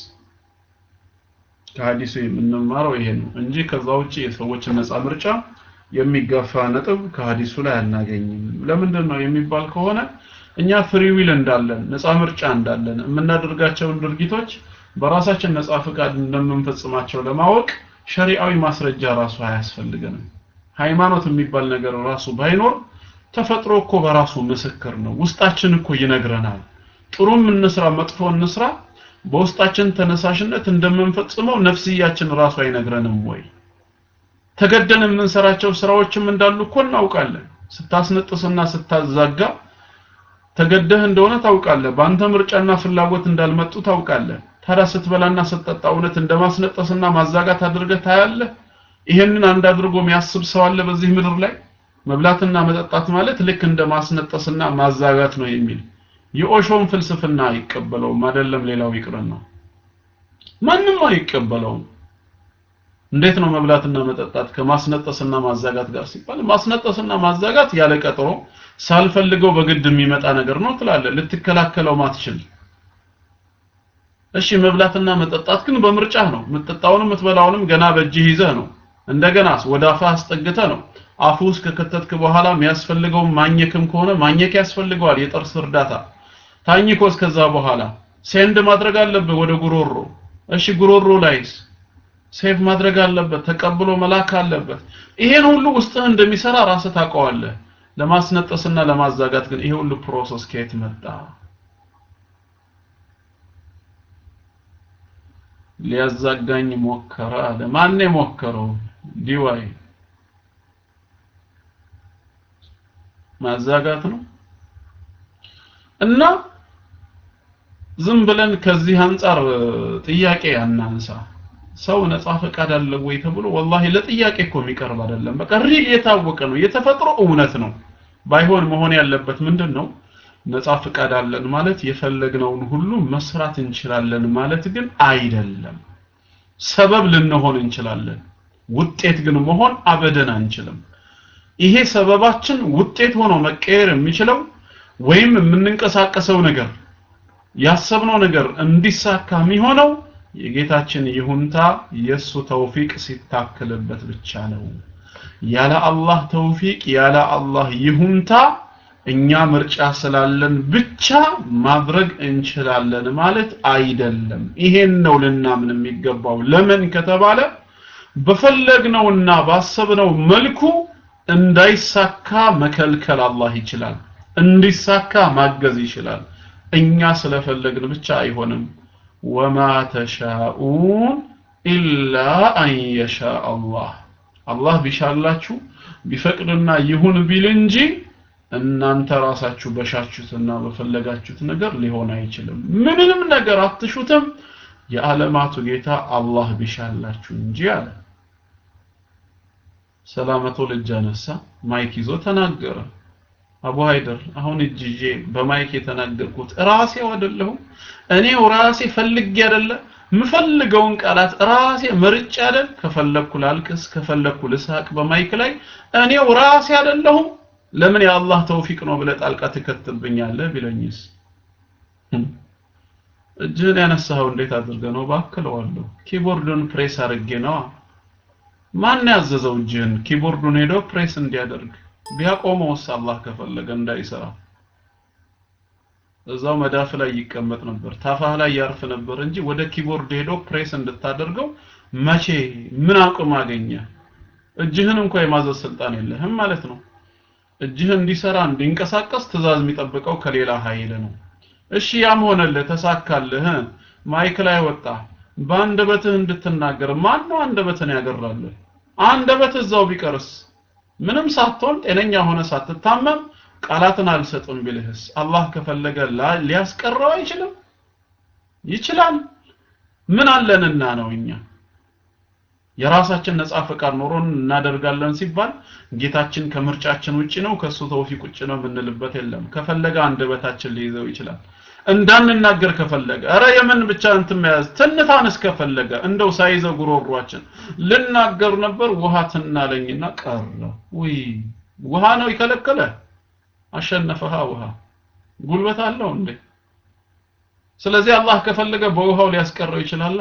ከሐዲሱ የምንማረው ይሄ ነው እንጂ ከዛ ውጪ የሰዎችን ነፃ ምርጫ የሚጋፋ ነጥብ ከሐዲሱ ላይ አናገኝም ለምንድን ነው የሚባል ከሆነ እኛ ፍሪ ዊል እንዳለን ነፃ ምርጫ እንዳለን የምናደርጋቸውን ድርጊቶች በራሳችን ነፃ ፍቃድ እንደምንፈጽማቸው ለማወቅ ሸሪዓዊ ማስረጃ ራሱ አያስፈልገንም ሃይማኖት የሚባል ነገር ራሱ ባይኖር ተፈጥሮ እኮ በራሱ ምስክር ነው ውስጣችን እኮ ይነግረናል ጥሩም እንስራ መጥፎ እንስራ በውስጣችን ተነሳሽነት እንደምንፈጽመው ነፍስያችን ራሱ አይነግረንም ወይ ተገደን የምንሰራቸው ስራዎችም እንዳሉ እኮ እናውቃለን ስታስነጥስና ስታዛጋ ተገደህ እንደሆነ ታውቃለህ በአንተ ምርጫና ፍላጎት እንዳልመጡ ታውቃለህ ታዲያ ስትበላና ስትጠጣ እውነት እንደማስነጠስና ማዛጋት አድርገህ ታያለህ ይሄንን አንድ አድርጎ የሚያስብ ሰው አለ በዚህ ምድር ላይ መብላትና መጠጣት ማለት ልክ እንደ ማስነጠስና ማዛጋት ነው የሚል የኦሾም ፍልስፍና አይቀበለውም አይደለም ሌላው ይቅርና ማንም አይቀበለውም እንዴት ነው መብላትና መጠጣት ከማስነጠስና ማዛጋት ጋር ሲባል ማስነጠስና ማዛጋት ያለ ቀጠሮ ሳልፈልገው በግድ የሚመጣ ነገር ነው ትላለህ ልትከላከለው ማትችል እሺ መብላትና መጠጣት ግን በምርጫ ነው የምትጠጣውንም የምትበላውንም ገና በእጅህ ይዘህ ነው እንደገናስ ወደ አፍህ አስጠግተህ ነው አፉ ውስጥ ከከተትክ በኋላ የሚያስፈልገው ማኘክም ከሆነ ማኘክ ያስፈልገዋል የጥርስ እርዳታ ታኝኮ እስከዛ በኋላ ሴንድ ማድረግ አለብህ ወደ ጉሮሮ እሺ ጉሮሮ ላይስ ሴቭ ማድረግ አለበት ተቀብሎ መላክ አለበት ይሄን ሁሉ ውስጥህ እንደሚሰራ ራስህ ታውቀዋለህ ለማስነጠስና ለማዛጋት ግን ይሄ ሁሉ ፕሮሰስ ከየት መጣ ሊያዛጋኝ ሞከረ አለ ማን የሞከረው ዲዋይ ማዛጋት ነው እና ዝም ብለን ከዚህ አንጻር ጥያቄ አናንሳ ሰው ነፃ ፈቃድ አለው ወይ ተብሎ ወላሂ ለጥያቄ እኮ የሚቀርብ አይደለም በቃ ሪል የታወቀ ነው የተፈጥሮ እውነት ነው ባይሆን መሆን ያለበት ምንድን ነው ነፃ ፍቃድ አለን ማለት የፈለግነውን ሁሉ መስራት እንችላለን ማለት ግን አይደለም ሰበብ ልንሆን እንችላለን ውጤት ግን መሆን አበደን አንችልም ይሄ ሰበባችን ውጤት ሆኖ መቀየር የሚችለው ወይም የምንንቀሳቀሰው ነገር ያሰብነው ነገር እንዲሳካ የሚሆነው የጌታችን ይሁንታ የሱ ተውፊቅ ሲታክልበት ብቻ ነው ያለ አላህ ተውፊቅ ያለ አላህ ይሁንታ እኛ ምርጫ ስላለን ብቻ ማድረግ እንችላለን ማለት አይደለም ይሄን ነው ልናምን የሚገባው ለምን ከተባለ በፈለግነውና ባሰብነው መልኩ እንዳይሳካ መከልከል አላህ ይችላል እንዲሳካ ማገዝ ይችላል እኛ ስለፈለግን ብቻ አይሆንም ወማ ተሻኡን ኢላ አን የሻ አላህ አላህ ቢሻላችሁ ቢፈቅድና ይሁን ቢል እንጂ እናንተ ራሳችሁ በሻችሁትና በፈለጋችሁት ነገር ሊሆን አይችልም ምንም ነገር አትሹትም የዓለማቱ ጌታ አላህ ቢሻላችሁ እንጂ አለ ሰላመቶ ልጅ አነሳ ማይክ ይዞ ተናገረ አቡ ሃይደር አሁን እጅ ይዤ በማይክ የተናገርኩት ራሴው አይደለሁም እኔው ራሴ ፈልጌ አይደለ ምፈልገውን ቃላት ራሴ መርጬ አይደል ከፈለኩ ላልቅስ ከፈለኩ ልሳቅ በማይክ ላይ እኔው ራሴ አይደለሁም ለምን የአላህ ተውፊቅ ነው ብለህ ጣልቃ ትከትብኛለህ ቢለኝስ እጅህን ያነሳኸው እንዴት አድርገ ነው ባክለዋለሁ ኪቦርዱን ፕሬስ አድርጌ ነዋ ማን ያዘዘው እጅህን ኪቦርዱን ሄዶ ፕሬስ እንዲያደርግ ቢያቆመውስ አላህ ከፈለገ እንዳይሰራ እዛው መዳፍ ላይ ይቀመጥ ነበር ታፋህ ላይ ያርፍ ነበር እንጂ ወደ ኪቦርድ ሄዶ ፕሬስ እንድታደርገው መቼ ምን አቅም አገኘ እጅህን እንኳ የማዘዝ ስልጣን የለህም ማለት ነው እጅህ እንዲሰራ እንዲንቀሳቀስ ትእዛዝ የሚጠብቀው ከሌላ ኃይል ነው እሺ ያም ሆነልህ ተሳካልህ ማይክ ላይ ወጣ በአንደበትህ እንድትናገር ማን ነው አንደበትን ያገራልህ አንደበት እዛው ቢቀርስ ምንም ሳትሆን ጤነኛ ሆነ ሳትታመም ቃላትን አልሰጥም ቢልህስ አላህ ከፈለገ ሊያስቀረው አይችልም ይችላል ምን አለንና ነው እኛ የራሳችን ነፃ ፈቃድ ኖሮን እናደርጋለን ሲባል ጌታችን ከምርጫችን ውጪ ነው ከሱ ተውፊቅ ውጪ ነው የምንልበት የለም ከፈለገ አንደበታችን ሊይዘው ይችላል እንዳንናገር ከፈለገ እረ የምን ብቻ እንትን መያዝ ትንታን እስከፈለገ እንደው ሳይዘው ጉሮሯችን ልናገር ነበር ውሃ ትናለኝና ቀረ ውይ ውሃ ነው ይከለከለ አሸነፈሃ ውሃ ጉልበት አለው እንዴ ስለዚህ አላህ ከፈለገ በውሃው ሊያስቀረው ይችላል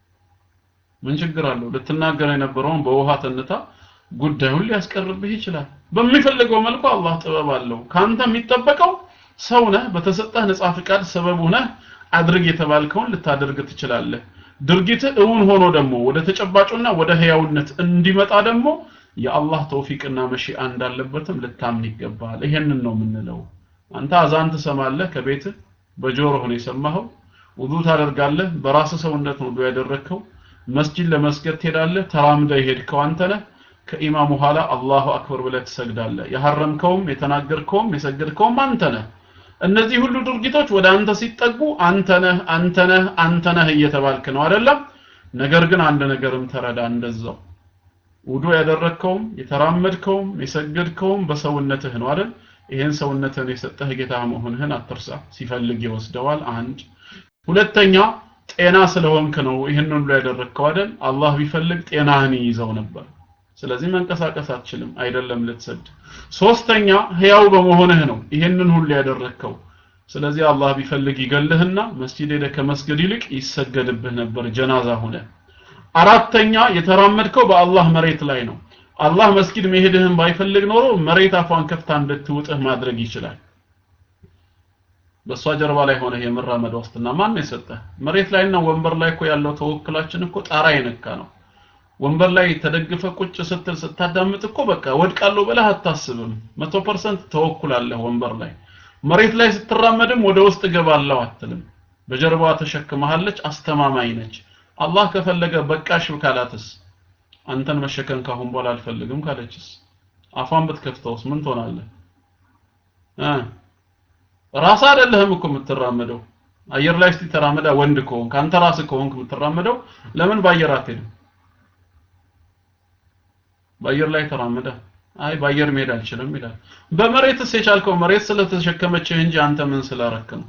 ምን ችግር አለው ልትናገር የነበረውን በውሃ ተንታ ጉዳዩን ሊያስቀርብህ ይችላል በሚፈልገው መልኩ አላህ ጥበብ አለው ካንተ የሚጠበቀው ሰው ነህ በተሰጠህ ነፃ ፍቃድ ሰበብ ነህ አድርግ የተባልከውን ልታደርግ ትችላለህ ድርጊት እውን ሆኖ ደግሞ ወደ ተጨባጩና ወደ ህያውነት እንዲመጣ ደግሞ የአላህ ተውፊቅና መሺአ እንዳለበትም ልታምን ይገባል ይሄንን ነው የምንለው አንተ አዛን ትሰማለህ ከቤት በጆሮህ ነው የሰማኸው ውዱ ታደርጋለህ በራስ ሰውነት ነው ውዱ ያደረግከው መስጂድ ለመስገድ ትሄዳለህ ተራምደ የሄድከው አንተ ነህ ከኢማሙ ኋላ አላሁ አክበር ብለህ ትሰግዳለህ የሐረምከውም የተናገርከውም የሰገድከውም አንተ ነህ እነዚህ ሁሉ ድርጊቶች ወደ አንተ ሲጠጉ አንተ ነህ አንተ ነህ አንተ ነህ እየተባልክ ነው አይደለም ነገር ግን አንድ ነገርም ተረዳ እንደዛው ውዱ ያደረግከውም የተራመድከውም የሰገድከውም በሰውነትህ ነው አይደል ይሄን ሰውነትህን የሰጠህ ጌታ መሆንህን አትርሳ ሲፈልግ ይወስደዋል አንድ ሁለተኛ ጤና ስለሆንክ ነው ይህን ሁሉ ያደረግከው አይደል አላህ ቢፈልግ ጤናህን ይይዘው ነበር ስለዚህ መንቀሳቀስ አትችልም አይደለም ልትሰድ ሶስተኛ ህያው በመሆንህ ነው ይህንን ሁሉ ያደረግከው ስለዚህ አላህ ቢፈልግ ይገልህና መስጂድ ሄደ ከመስገድ ይልቅ ይሰገድብህ ነበር ጀናዛ ሆነ አራተኛ የተራመድከው በአላህ መሬት ላይ ነው አላህ መስጊድ መሄድህን ባይፈልግ ኖሮ መሬት አፏን ከፍታ እንድትውጥህ ማድረግ ይችላል በእሷ ጀርባ ላይ ሆነ የመራመድ ዋስትና ማን ነው የሰጠህ መሬት ላይና ወንበር ላይ እኮ ያለው ተወክላችን እኮ ጣራ የነካ ነው ወንበር ላይ ተደግፈ ቁጭ ስትል ስታዳምጥ እኮ በቃ ወድቃለሁ ብለህ አታስብም መቶ ፐርሰንት ተወኩላለህ ወንበር ላይ መሬት ላይ ስትራመድም ወደ ውስጥ ገባለሁ አትልም በጀርባዋ ተሸክመሃለች አስተማማኝ ነች አላህ ከፈለገ በቃሽ ካላትስ አንተን መሸከም ካሁን በኋላ አልፈልግም ካለችስ አፏን ብትከፍተውስ ምን ትሆናለህ እ ራስ አይደለህም እኮ የምትራመደው አየር ላይ እስቲ ተራመዳ ወንድ ከሆንክ አንተ ራስህ ከሆንክ የምትራመደው ለምን በአየር አትሄድም በአየር ላይ ተራመደ አይ በአየር መሄድ አልችልም ይላል በመሬትስ የቻልከው መሬት ስለተሸከመችህ እንጂ አንተ ምን ስላረክ ነው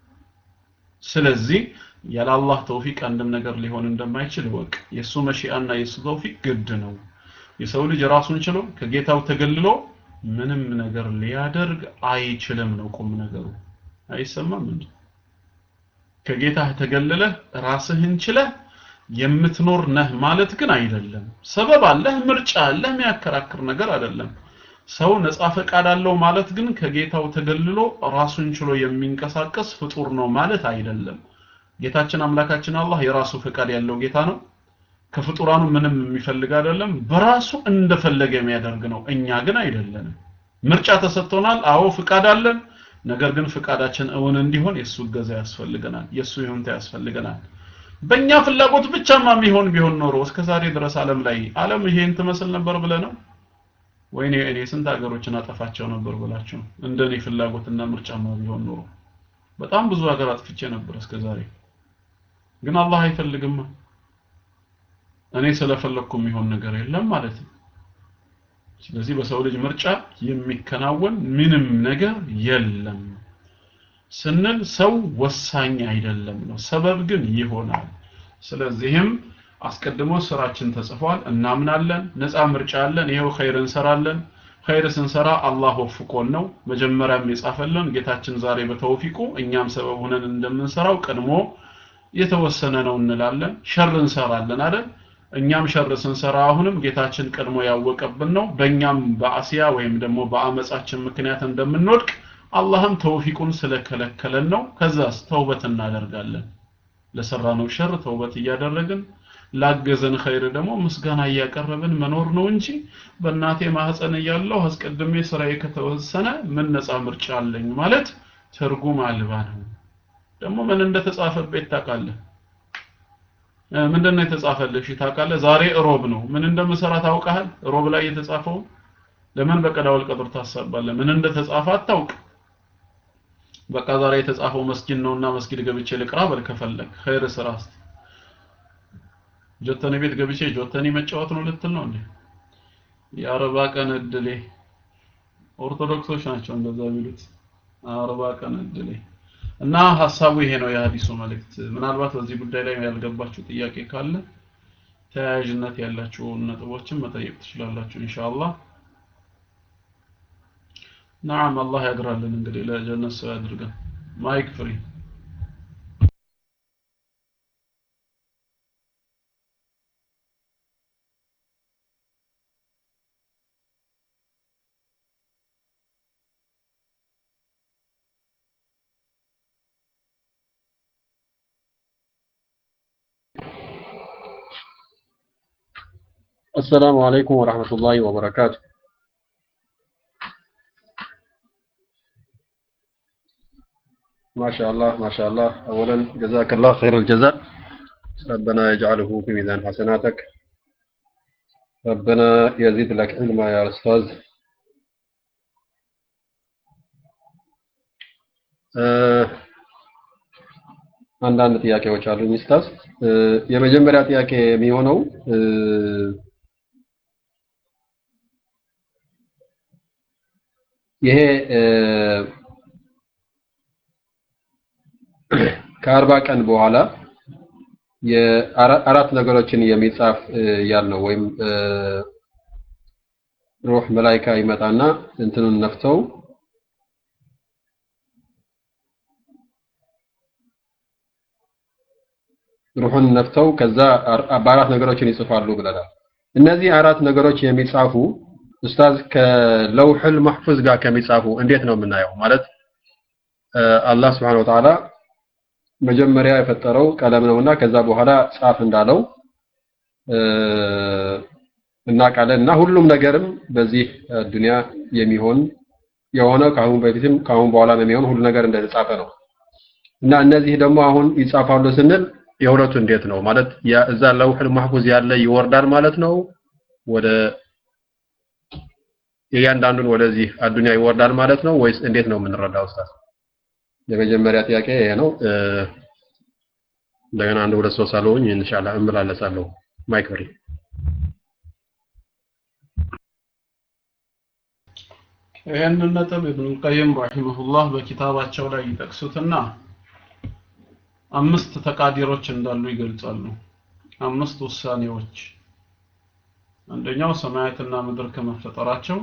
ስለዚህ ያለ አላህ ተውፊቅ አንድም ነገር ሊሆን እንደማይችል ወቅ የሱ መሺአና የሱ ተውፊቅ ግድ ነው የሰው ልጅ ራሱን ችሎ ከጌታው ተገልሎ ምንም ነገር ሊያደርግ አይችልም ነው ቁም ነገሩ አይሰማም እንዴ ከጌታህ ተገልለህ ራስህን ችለህ የምትኖር ነህ ማለት ግን አይደለም ሰበብ አለህ ምርጫ አለህ የሚያከራክር ነገር አይደለም ሰው ነፃ ፈቃድ አለው ማለት ግን ከጌታው ተገልሎ ራሱን ችሎ የሚንቀሳቀስ ፍጡር ነው ማለት አይደለም ጌታችን አምላካችን አላህ የራሱ ፈቃድ ያለው ጌታ ነው ከፍጡራኑ ምንም የሚፈልግ አይደለም በራሱ እንደፈለገ የሚያደርግ ነው እኛ ግን አይደለንም ምርጫ ተሰጥቶናል አዎ ፍቃድ አለን ነገር ግን ፍቃዳችን እውን እንዲሆን የሱ እገዛ ያስፈልገናል የሱ ይሁንታ ያስፈልገናል በእኛ ፍላጎት ብቻማ የሚሆን ቢሆን ኖሮ እስከ ዛሬ ድረስ ዓለም ላይ ዓለም ይሄን ትመስል ነበር ብለ ነው ወይኔ እኔ ስንት ሀገሮችን አጠፋቸው ነበር ብላችሁ እንደኔ ፍላጎትና ምርጫማ ቢሆን ኖሮ በጣም ብዙ ሀገር አጥፍቼ ነበር እስከ ዛሬ ግን አላህ አይፈልግማ እኔ ስለፈለግኩ የሚሆን ነገር የለም ማለት ነው ስለዚህ በሰው ልጅ ምርጫ የሚከናወን ምንም ነገር የለም ስንል ሰው ወሳኝ አይደለም ነው ሰበብ ግን ይሆናል ስለዚህም አስቀድሞ ስራችን ተጽፏል እናምናለን ነፃ ምርጫ አለን ይሄው ኸይር እንሰራለን ኸይር ስንሰራ አላህ ወፍቆን ነው መጀመሪያም የጻፈልን ጌታችን ዛሬ በተውፊቁ እኛም ሰበብ ሆነን እንደምንሰራው ቀድሞ የተወሰነ ነው እንላለን ሸር እንሰራለን አይደል እኛም ሸር ስንሰራ አሁንም ጌታችን ቀድሞ ያወቀብን ነው በእኛም በአሲያ ወይም ደግሞ በአመጻችን ምክንያት እንደምንወድቅ አላህም ተውፊቁን ስለከለከለን ነው ከዛስ ተውበት እናደርጋለን ለሰራነው ሸር ተውበት እያደረግን ላገዘን ኸይር ደግሞ ምስጋና እያቀረብን መኖር ነው እንጂ በእናቴ ማህፀን እያለሁ አስቀድሜ ስራዬ ከተወሰነ ምን ነፃ ምርጫ አለኝ ማለት ትርጉም አልባ ነው ደግሞ ምን እንደተጻፈበት ታውቃለህ ምንድን ነው የተጻፈልህ? እሺ ታውቃለህ? ዛሬ ሮብ ነው። ምን እንደምሰራ ታውቃለህ? ሮብ ላይ የተጻፈው ለምን በቀዳውል ቀጥር ታሳባለህ? ምን እንደተጻፈ አታውቅ። በቃ ዛሬ የተጻፈው መስጊድ ነውና መስጊድ ገብቼ ልቅራ በል ከፈለግ ኸይር ስራ እስቲ ጆተኒ ቤት ገብቼ ጆተኒ መጫወት ነው ልትል ነው እንዴ? የአርባ ቀን እድሌ ኦርቶዶክሶች ናቸው እንደዛ ቢሉት አርባ ቀን እድሌ እና ሀሳቡ ይሄ ነው የሀዲሱ መልእክት። ምናልባት በዚህ ጉዳይ ላይ ያልገባችሁ ጥያቄ ካለ ተያያዥነት ያላችሁ ነጥቦችን መጠየቅ ትችላላችሁ ኢንሻአላህ። ናም አላህ ያግራልን እንግዲህ ለጀነት ሰው ያድርገን። ማይክ ፍሪ السلام عليكم ورحمة الله وبركاته ما شاء الله ما شاء الله أولا جزاك الله خير الجزاء ربنا يجعله في ميزان حسناتك ربنا يزيد لك علما يا أستاذ አንዳንድ ጥያቄዎች አሉኝ ኡስታዝ። የመጀመሪያ ጥያቄ የሚሆነው ይሄ ከአርባ ቀን በኋላ የአራት ነገሮችን የሚጻፍ ያልነው ወይም ሩህ መላይካ ይመጣና እንትኑን ነፍተው ሩሑን ነፍተው ከዛ በአራት ነገሮችን ይጽፋሉ ብለናል። እነዚህ አራት ነገሮች የሚጻፉ ኡስታዝ ከለውሕል መሕፉዝ ጋር ከሚጻፉ እንዴት ነው የምናየው? ማለት አላህ ስብሐነሁ ወተዓላ መጀመሪያ የፈጠረው ቀለም ነውና ከዛ በኋላ ጻፍ እንዳለው እናውቃለን እና ሁሉም ነገርም በዚህ ዱንያ የሚሆን የሆነው ከአሁን በፊትም ከአሁን በኋላም የሚሆን ሁሉ ነገር እንደተጻፈ ነው እና እነዚህ ደግሞ አሁን ይጻፋሉ ስንል የሁለቱ እንዴት ነው ማለት እዛ ለውሕል ማህፉዝ ያለ ይወርዳል ማለት ነው ወደ የእያንዳንዱን ወደዚህ አዱንያ ይወርዳል ማለት ነው ወይስ እንዴት ነው የምንረዳው ኡስታዝ የመጀመሪያ ጥያቄ ይሄ ነው እንደገና አንድ ሁለት ሶስት አለውኝ ኢንሻአላህ እመላለሳለሁ ማይክ ፍሪ ይህንን ነጥብ ኢብኑል ቀይም ረሂመሁላህ በኪታባቸው ላይ ይጠቅሱትና አምስት ተቃዲሮች እንዳሉ ይገልጻሉ። አምስት ውሳኔዎች። አንደኛው ሰማያትና ምድር ከመፈጠራቸው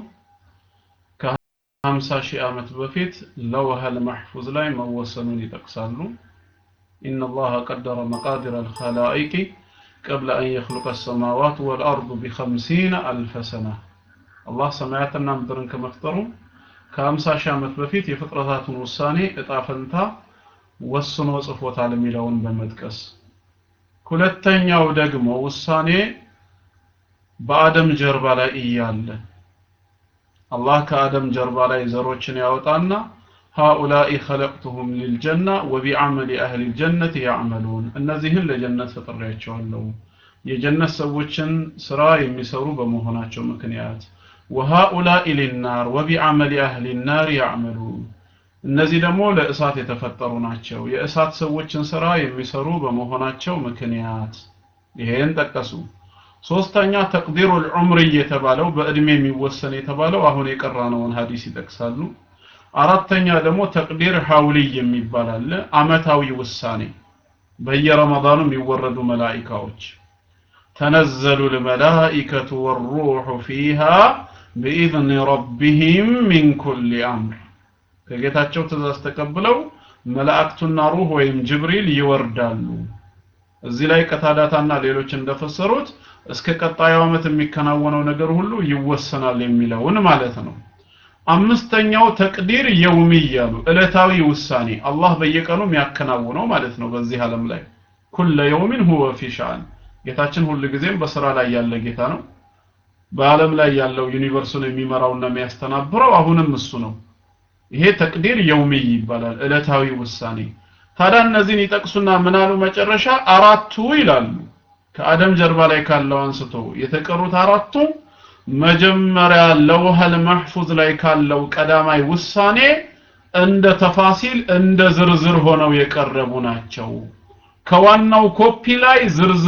ከ50 ሺህ ዓመት በፊት ለውሐል መሕፉዝ ላይ መወሰኑን ይጠቅሳሉ። إن الله قدر مقادر الخلائق قبل أن يخلق السماوات والأرض بخمسين ألف سنة الله سماياتنا مدرن كمفترو ከ50 ሺህ ዓመት በፊት የፍጥረታቱን ውሳኔ እጣ ፈንታ ወስኖ ጽፎታል የሚለውን በመጥቀስ ሁለተኛው ደግሞ ውሳኔ በአደም ጀርባ ላይ እያለ አላህ ከአደም ጀርባ ላይ ዘሮችን ያወጣና ሃኡላኢ ኸለቅቱሁም ሊልጀና ወቢዐመሊ አህሊ ልጀነት ያዕመሉን እነዚህን ለጀነት ፈጥሬያቸዋለሁ የጀነት ሰዎችን ስራ የሚሰሩ በመሆናቸው ምክንያት ወሃኡላኢ ሊናር ወቢዐመሊ አህሊ ናር ያዕመሉን እነዚህ ደግሞ ለእሳት የተፈጠሩ ናቸው የእሳት ሰዎችን ስራ የሚሰሩ በመሆናቸው ምክንያት ይሄን ጠቀሱ ሶስተኛ ተቅዲሩል ዑምሪ የተባለው በእድሜ የሚወሰን የተባለው አሁን የቀራነውን ሀዲስ ይጠቅሳሉ አራተኛ ደግሞ ተቅዲር ሐውሊ የሚባል አለ አመታዊ ውሳኔ በየረመዳኑ የሚወረዱ መላኢካዎች ተነዘሉ ልመላኢከቱ ወሩሑ ፊሃ ቢኢዝኒ ረቢህም ሚን ኩሊ አምር ከጌታቸው ትእዛዝ ተቀብለው መላእክቱና ሩህ ወይም ጅብሪል ይወርዳሉ እዚህ ላይ ቀታዳታና ሌሎች እንደፈሰሩት እስከ ቀጣዩ ዓመት የሚከናወነው ነገር ሁሉ ይወሰናል የሚለውን ማለት ነው አምስተኛው ተቅዲር የውሚ እያሉ ዕለታዊ ውሳኔ አላህ በየቀኑ የሚያከናውነው ማለት ነው በዚህ ዓለም ላይ ኩለ የውሚን ሁወ ፊ ሻን ጌታችን ሁል ጊዜም በስራ ላይ ያለ ጌታ ነው በዓለም ላይ ያለው ዩኒቨርሱን የሚመራውና የሚያስተናብረው አሁንም እሱ ነው ይሄ ተቅዲር የውሚ ይባላል ዕለታዊ ውሳኔ ታዲያ እነዚህን ይጠቅሱና ምናሉ መጨረሻ አራቱ ይላሉ ከአደም ጀርባ ላይ ካለው አንስቶ የተቀሩት አራቱ መጀመሪያ ለውሃል መሕፉዝ ላይ ካለው ቀዳማይ ውሳኔ እንደ ተፋሲል እንደ ዝርዝር ሆነው የቀረቡ ናቸው። ከዋናው ኮፒ ላይ ዝርዝር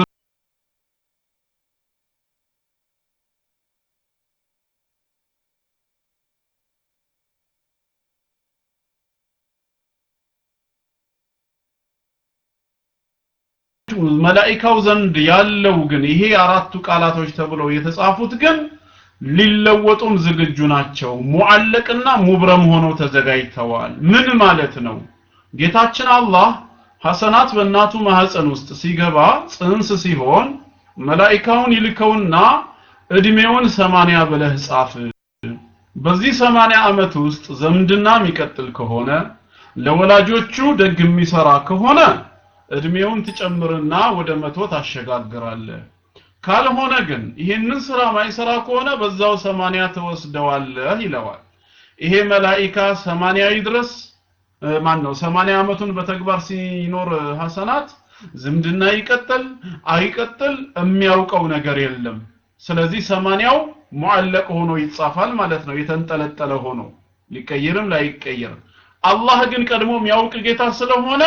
መላኢካው ዘንድ ያለው ግን ይሄ አራቱ ቃላቶች ተብለው የተጻፉት ግን ሊለወጡም ዝግጁ ናቸው። ሙዓለቅና ሙብረም ሆነው ተዘጋጅተዋል። ምን ማለት ነው? ጌታችን አላህ ሐሰናት በእናቱ ማህፀን ውስጥ ሲገባ ጽንስ ሲሆን መላኢካውን ይልከውና እድሜውን ሰማንያ ብለህ ጻፍ። በዚህ ሰማንያ ዓመት ውስጥ ዘምድና የሚቀጥል ከሆነ ለወላጆቹ ደግ የሚሰራ ከሆነ እድሜውን ትጨምርና ወደ መቶ ታሸጋግራለህ። ካልሆነ ግን ይሄንን ስራ ማይሰራ ከሆነ በዛው ሰማንያ ትወስደዋለህ ይለዋል። ይሄ መላኢካ ሰማንያ ይድረስ ማን ነው ሰማንያ ዓመቱን በተግባር ሲኖር ሐሰናት ዝምድና ይቀጥል አይቀጥል የሚያውቀው ነገር የለም። ስለዚህ ሰማንያው ሙዓለቅ ሆኖ ይጻፋል ማለት ነው፣ የተንጠለጠለ ሆኖ ሊቀየርም ላይቀየርም። አላህ ግን ቀድሞ የሚያውቅ ጌታ ስለሆነ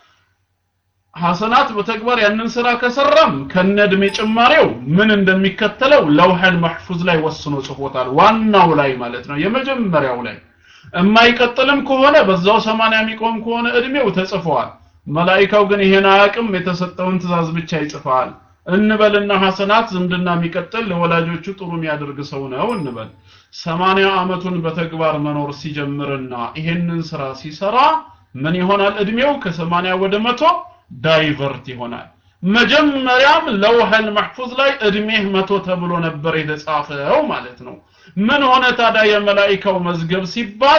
ሐሰናት በተግባር ያንን ስራ ከሰራም ከነድሜ ጭማሬው ምን እንደሚከተለው ለውሐል መሕፉዝ ላይ ወስኖ ጽፎታል። ዋናው ላይ ማለት ነው፣ የመጀመሪያው ላይ የማይቀጥልም ከሆነ በዛው ሰማንያ የሚቆም ከሆነ እድሜው ተጽፏል። መላኢካው ግን ይሄን አያውቅም፣ የተሰጠውን ትእዛዝ ብቻ ይጽፋል። እንበልና ሐሰናት ዝምድና የሚቀጥል ለወላጆቹ ጥሩ የሚያደርግ ሰው ነው እንበል። ሰማንያ ዓመቱን በተግባር መኖር ሲጀምርና ይሄንን ስራ ሲሰራ ምን ይሆናል? እድሜው ከሰማንያ ወደ መቶ ዳይቨርት ይሆናል። መጀመሪያም ለውሐል መሕፉዝ ላይ እድሜህ መቶ ተብሎ ነበር የተጻፈው ማለት ነው። ምን ሆነ ታዲያ የመላኢካው መዝገብ ሲባል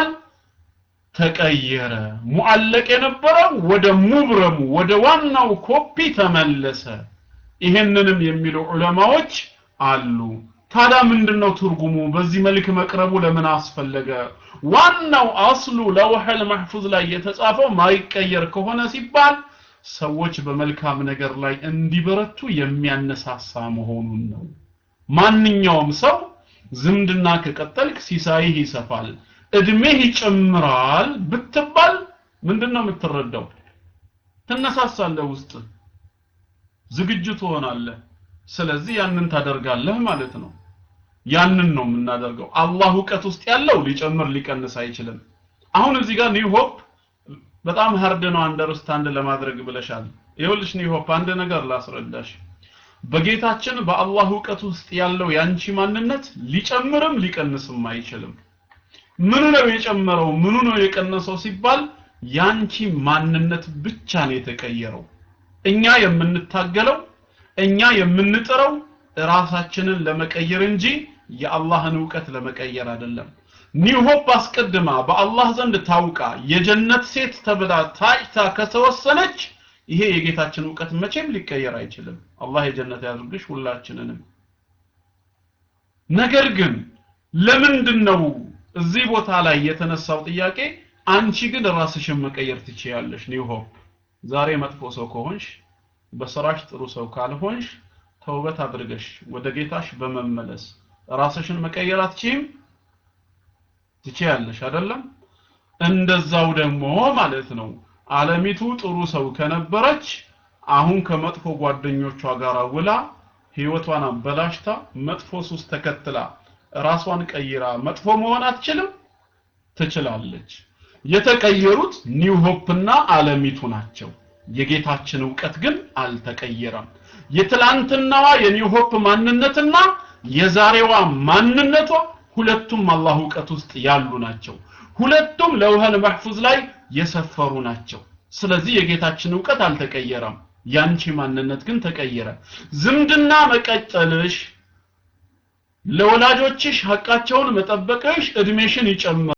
ተቀየረ። ሙዓለቅ የነበረው ወደ ሙብረሙ ወደ ዋናው ኮፒ ተመለሰ። ይሄንንም የሚሉ ዑለማዎች አሉ። ታዲያ ምንድነው ትርጉሙ? በዚህ መልክ መቅረቡ ለምን አስፈለገ? ዋናው አስሉ ለውሐል መሕፉዝ ላይ የተጻፈው ማይቀየር ከሆነ ሲባል ሰዎች በመልካም ነገር ላይ እንዲበረቱ የሚያነሳሳ መሆኑን ነው። ማንኛውም ሰው ዝምድና ከቀጠልክ ሲሳይህ ይሰፋል፣ እድሜህ ይጨምራል ብትባል ምንድነው የምትረዳው? ትነሳሳለህ፣ ውስጥ ዝግጁ ትሆናለህ። ስለዚህ ያንን ታደርጋለህ ማለት ነው። ያንን ነው የምናደርገው። አላህ እውቀት ውስጥ ያለው ሊጨምር ሊቀንስ አይችልም። አሁን እዚህ ጋር ኒው ሆፕ በጣም ሀርድ ነው አንደርስታንድ ለማድረግ ብለሻል። ይኸውልሽ ኒው ሆፕ አንድ ነገር ላስረዳሽ። በጌታችን በአላህ እውቀት ውስጥ ያለው ያንቺ ማንነት ሊጨምርም ሊቀንስም አይችልም። ምኑ ነው የጨመረው ምኑ ነው የቀነሰው ሲባል ያንቺ ማንነት ብቻ ነው የተቀየረው። እኛ የምንታገለው እኛ የምንጥረው ራሳችንን ለመቀየር እንጂ የአላህን እውቀት ለመቀየር አይደለም። ኒው ሆፕ አስቀድማ በአላህ ዘንድ ታውቃ የጀነት ሴት ተብላ ታጭታ ከተወሰነች ይሄ የጌታችን እውቀት መቼም ሊቀየር አይችልም። አላህ የጀነት ያድርግሽ ሁላችንንም። ነገር ግን ለምንድን ነው እዚህ ቦታ ላይ የተነሳው ጥያቄ? አንቺ ግን ራስሽን መቀየር ትችያለሽ። ኒው ሆፕ ዛሬ መጥፎ ሰው ከሆንሽ፣ በስራሽ ጥሩ ሰው ካልሆንሽ ተውበት አድርገሽ ወደ ጌታሽ በመመለስ ራስሽን መቀየር አትችይም? ትችያለሽ አይደለም? እንደዛው ደግሞ ማለት ነው አለሚቱ ጥሩ ሰው ከነበረች አሁን ከመጥፎ ጓደኞቿ ጋር ውላ ህይወቷን አበላሽታ መጥፎ ሱስ ተከትላ ራሷን ቀይራ መጥፎ መሆን አትችልም? ትችላለች። የተቀየሩት ኒው ሆፕና አለሚቱ ናቸው። የጌታችን እውቀት ግን አልተቀየረም። የትላንትናዋ የኒው ሆፕ ማንነትና የዛሬዋ ማንነቷ ሁለቱም አላህ እውቀት ውስጥ ያሉ ናቸው። ሁለቱም ለውህል መሕፉዝ ላይ የሰፈሩ ናቸው። ስለዚህ የጌታችን እውቀት አልተቀየረም። ያንቺ ማንነት ግን ተቀየረ። ዝምድና መቀጠልሽ፣ ለወላጆችሽ ሐቃቸውን መጠበቅሽ እድሜሽን ይጨምራል።